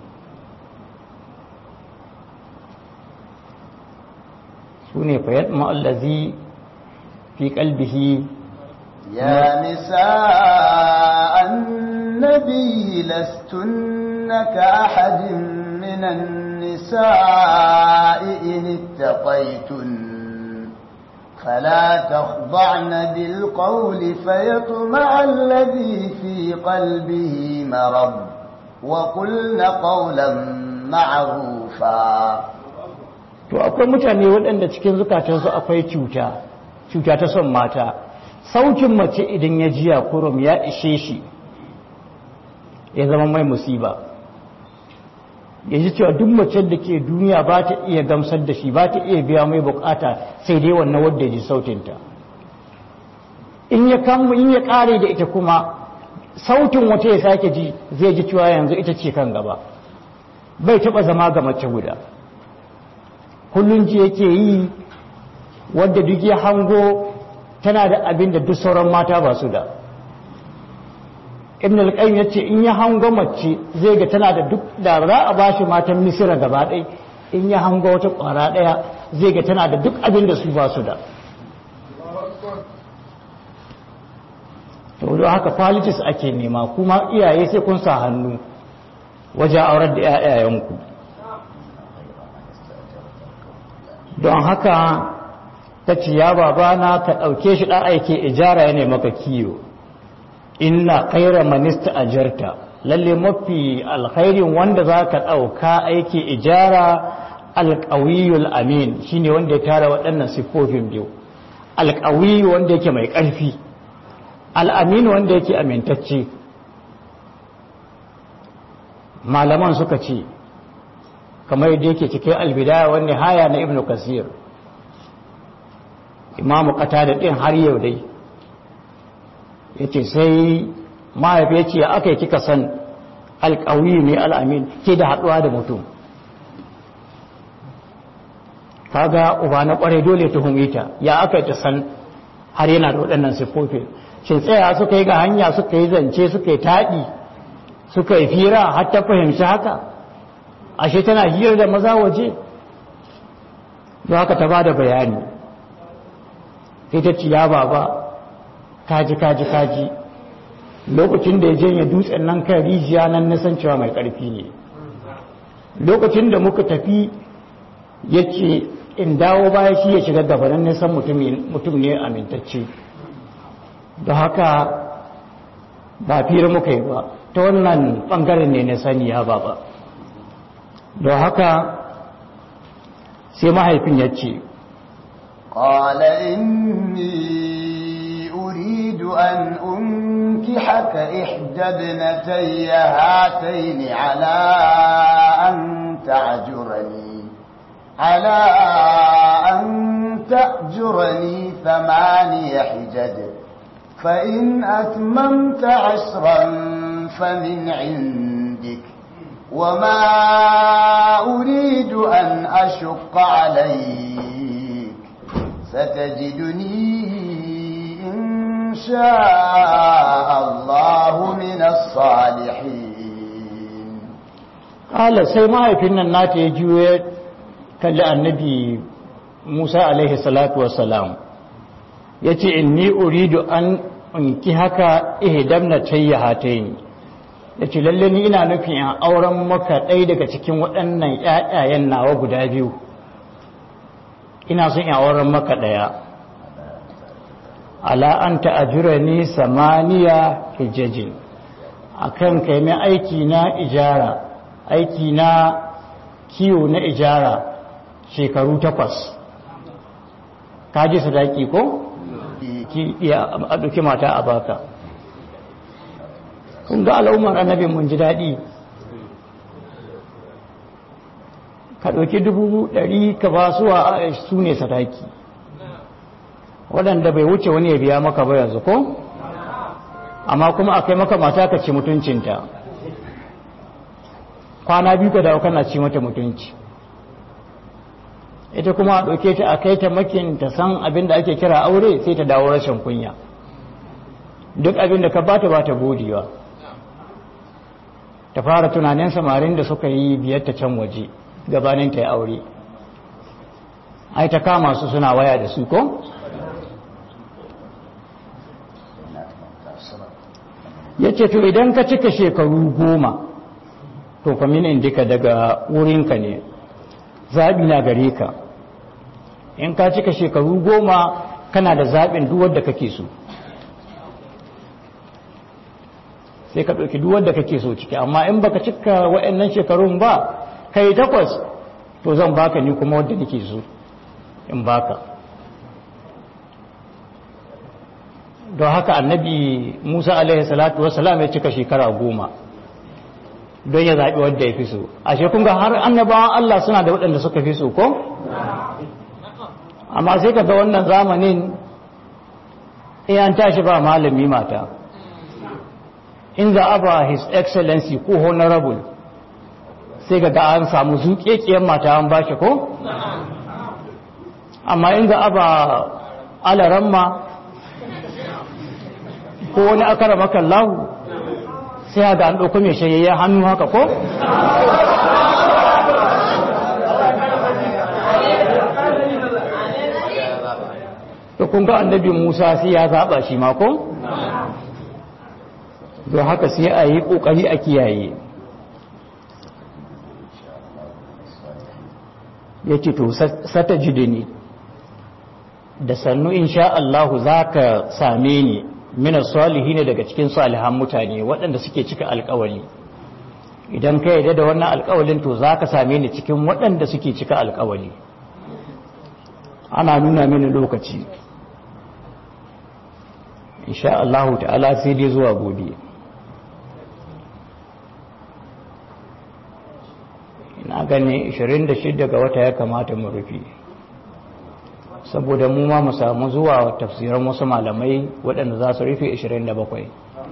su ne fayad ma'allazi fi kalbihi يا نساء النبي لستن كأحد من النساء إن اتقيتن فلا تخضعن بالقول فيطمع الذي في قلبه مرض وقلن قولا معروفا to akwai mutane waɗanda cikin zukatansu akwai cuta cuta ta son mata saukin mace idan ya jiya kurum ya ishe shi ya zama mai musiba ya ji cewa duk macen da ke duniya ba ta iya gamsar da shi ba ta iya biya mai bukata sai dai wannan wadda ji sautinta in ya kamu in ya kare da ita kuma sautin wata ya sake ji zai ji cewa yanzu ita ce kan gaba bai taba zama ga mace guda kullun ji yake yi wadda duk ya hango tana da abin da duk sauran mata ba su da ibn al-qayyim yace in ya hango mace zai ga tana da duk da za a bashi matan misira gaba ɗaya in ya hango wata ƙwara ɗaya zai ga tana da duk abin da su ba su da to don haka qualities ake nema kuma iyaye sai kun sa hannu wajen aurar da ƴaƴayenku don haka ta ce ya babana ka ɗauke shi ɗan aike ijara ya maka kiyo inna kaira manista ajarta lalle mafi alkhairin wanda za ka ɗauka aiki ijara alƙawiyul amin shine wanda ya tara waɗannan siffofin biyu alƙawiyu wanda yake mai ƙarfi al'amin wanda yake amintacce malaman suka ce kamar yadda yake cikin albidaya wani haya na ibn kasir imamu kata da ɗin har yau dai ya ce sai mahaifi ya ce aka yi kika san alƙawi ne al'amin ke da haɗuwa da mutum kaga uba na ƙwarai dole tuhumi ta ya aka yi ta san har yana da waɗannan siffofin shin tsaya suka yi ga hanya suka yi zance suka yi taɗi suka yi fira har ta fahimci haka ashe tana hira da maza waje don haka ta ba da bayani ita ce ya baba kaji kaji kaji lokacin da ya janye dutsen nan kan rijiya nan nisan cewa mai ƙarfi ne lokacin da muka tafi ya ce in dawo baya shi ya shiga gaba nan nisan mutum ne amintacce da haka ba fira muka yi ba ta wannan ɓangaren ne na sani ya baba don haka sai mahaifin ya ce قال إني أريد أن أنكحك إحدى ابنتي هاتين على أن تعجرني على أن تأجرني ثماني حجج فإن أتممت عشرا فمن عندك وما أريد أن أشق عليك ستجدني إن شاء الله من الصالحين قال sai mahaifin nan nata ya juye kalli annabi Musa alaihi salatu wassalam ya ce inni uridu an unki haka ihdamna tayyahatayn ya ce lalle ni ina nufin in auren maka ɗaya daga cikin waɗannan ƴaƴayen nawa guda biyu ina son in auren maka ɗaya ala an ta'ajura ni samaniya hijajin akan kai mai aiki na ijara aiki na kiwo na ijara shekaru takwas ka ji sadaki ko? ki iya a ɗauki mata a baka kun ga al'ummar annabin mun ji daɗi ka ɗauki dubu ɗari ka ba suwa su ne sadaki waɗanda bai wuce wani ya biya maka ba yanzu ko amma kuma akai maka mata ka ci mutuncinta kwana biyu ka dawo kana ci mata mutunci ita kuma a ɗauke ta a kai ta makin ta san abin da ake kira aure sai ta dawo rashin kunya duk abin da ka bata ba ta godewa ta fara tunanin samarin da suka yi biyar ta can waje gabanin ta yi aure ai ta kama su suna waya da su ko? ya ce to idan ka cika shekaru goma to kwaminin duka daga wurinka ne zaɓi na gare ka in ka cika shekaru goma kana da zaɓin duwar da kake so sai ka ɗauki duwar da kake so ciki amma in baka cika waɗannan shekarun ba kai takwas to zan baka ni kuma wadda nake so in baka don haka annabi musa alaihi salatu wasalam ya cika shekara goma don ya zaɓi wadda ya fi so ashe kun ga har annabawan Allah suna da waɗanda suka fi so ko? amma sai ka ga wannan zamanin an tashi ba malami mata in za a ba his excellency ko honorable sai ga ga an samu zuƙeƙiyar mata an bashi ko? amma in za a ba alaramma ko wani akara makallahu sai ga an ɗauko mai shayayyen hannu haka ko? da kun ga annabi musa sai ya zaɓa shi mako? don haka sai a yi ƙoƙari a kiyaye ya ce to sata jidini da sannu insha Allahu za ka same ni mina salihi ne daga cikin salihan mutane waɗanda suke cika alkawali idan ka yarda da wannan alkawalin to za ka same ni cikin waɗanda suke cika alkawali ana nuna mini lokaci insha Allah ta'ala sai dai zuwa gobe ina gani 26 ga wata ya kamata mu rufe saboda mu ma mu samu zuwa tafsiran wasu malamai waɗanda za su rufe 27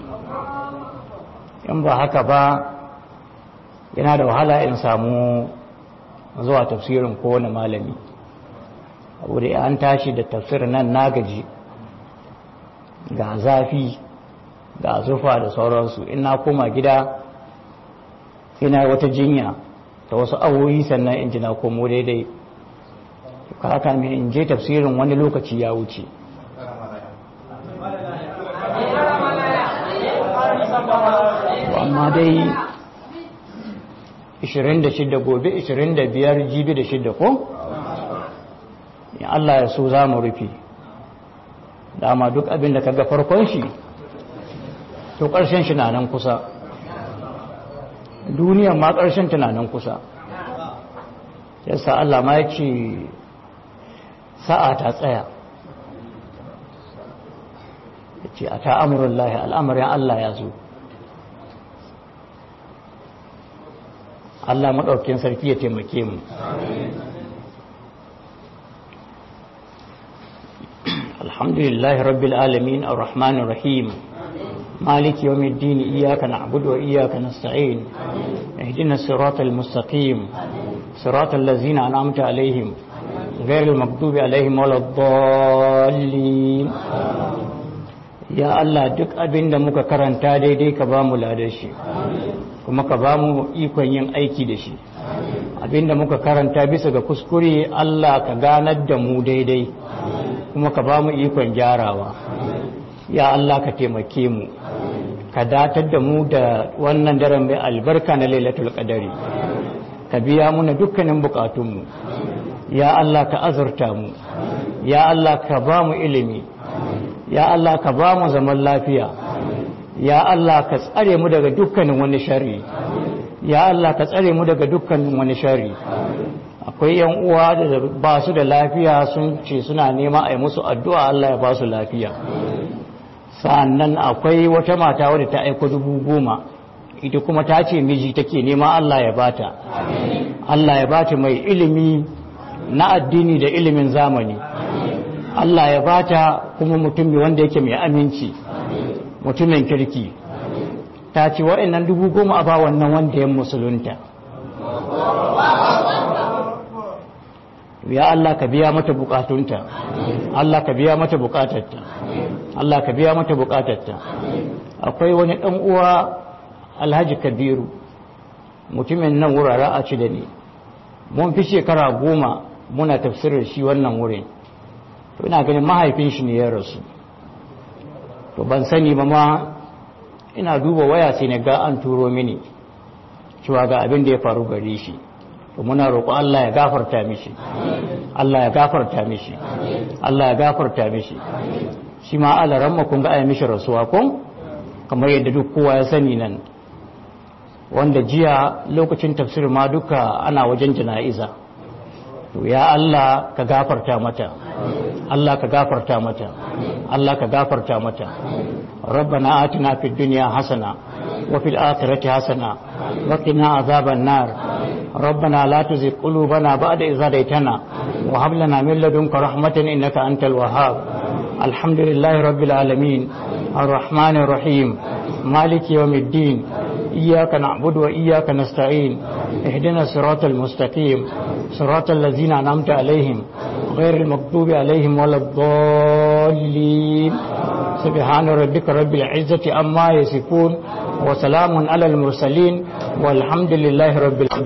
in ba haka ba yana da wahala in samu zuwa tafsirin kowane malami abu da an tashi da tafsirin nan na gaji ga zafi ga zufa da sauransu in na koma gida ina wata jinya ta wasu awoyi sannan in ji na komo daidai haka mai in je tafsirin wani lokaci ya wuce amma dai 26 gobe 25 jibi da shida ko? in Allah ya so za mu rufe dama duk abin da kaga farkon shi to ƙarshen shi na nan kusa duniyan ma ƙarshen tunanin kusa yasa Allah ma ya ce sa'a ta tsaya ya ce a ta amurin lahi al'amarin Allah ya zo Allah maɗaukin sarki ya taimake mu alhamdulillahi rabbil alamin ar-rahmanir rahim مالك يوم الدين إياك نعبد وإياك نستعين اهدنا الصراط المستقيم صراط الذين أنعمت عليهم غير المكتوب عليهم ولا الضالين يا الله duk abin da muka karanta daidai ka ba mu ladar shi kuma ka ba mu ikon yin aiki da shi abin da muka karanta bisa ga kuskure Allah ka ganar da mu daidai kuma ka ba mu ikon gyarawa ya Allah ka taimake mu ka datar da mu da wannan daren mai albarka na lailatul qadari ka biya muna dukkanin bukatunmu ya Allah ka azurta mu ya Allah ka ba mu ilimi ya Allah ka ba mu zaman lafiya ya Allah ka tsare mu daga dukkanin wani sharri ya Allah ka tsare mu daga dukkan wani shari akwai yan uwa da ba su da lafiya sun ce suna nema a yi musu addu'a Allah ya ba su lafiya sannan akwai wata mata wadda ta aiko dubu goma ita kuma ta ce miji take nema Allah ya bata Allah ya bata mai ilimi na addini da ilimin zamani Allah ya bata kuma mutum wanda yake mai aminci mutumin kirki ta ce waɗannan dubu goma a ba wannan wanda ya musulunta ya Allah ka biya mata bukatunta Allah ka biya mata bukatarta Allah ka biya mata bukatarta akwai wani ɗan uwa alhaji kabiru mutumin nan wurare a ci da ne mun fi shekara goma muna tafsirar shi wannan wurin to ina ganin mahaifin shi ne ya rasu to ban sani ba ma ina duba waya sai na ga an turo mini cewa ga abin da ya faru gare shi to muna roƙo Allah ya gafarta mishi Allah ya gafarta mishi Allah ya gafarta mishi shi ma alaran ma kun ga ai mishi rasuwa kun kamar yadda duk kowa ya sani nan wanda jiya lokacin tafsir ma duka ana wajen jana'iza to ya Allah ka gafarta mata Allah ka gafarta mata Allah ka gafarta mata ربنا آتنا في الدنيا حسنة وفي الآخرة حسنة وقنا عذاب النار ربنا لا تزغ قلوبنا بعد إذ هديتنا وهب لنا من لدنك رحمة إنك أنت الوهاب الحمد لله رب العالمين الرحمن الرحيم مالك يوم الدين إياك نعبد وإياك نستعين اهدنا الصراط المستقيم صراط الذين أنعمت عليهم غير المغضوب عليهم ولا الضالين سبحان ربك رب العزة أما يصفون وسلام على المرسلين والحمد لله رب العالمين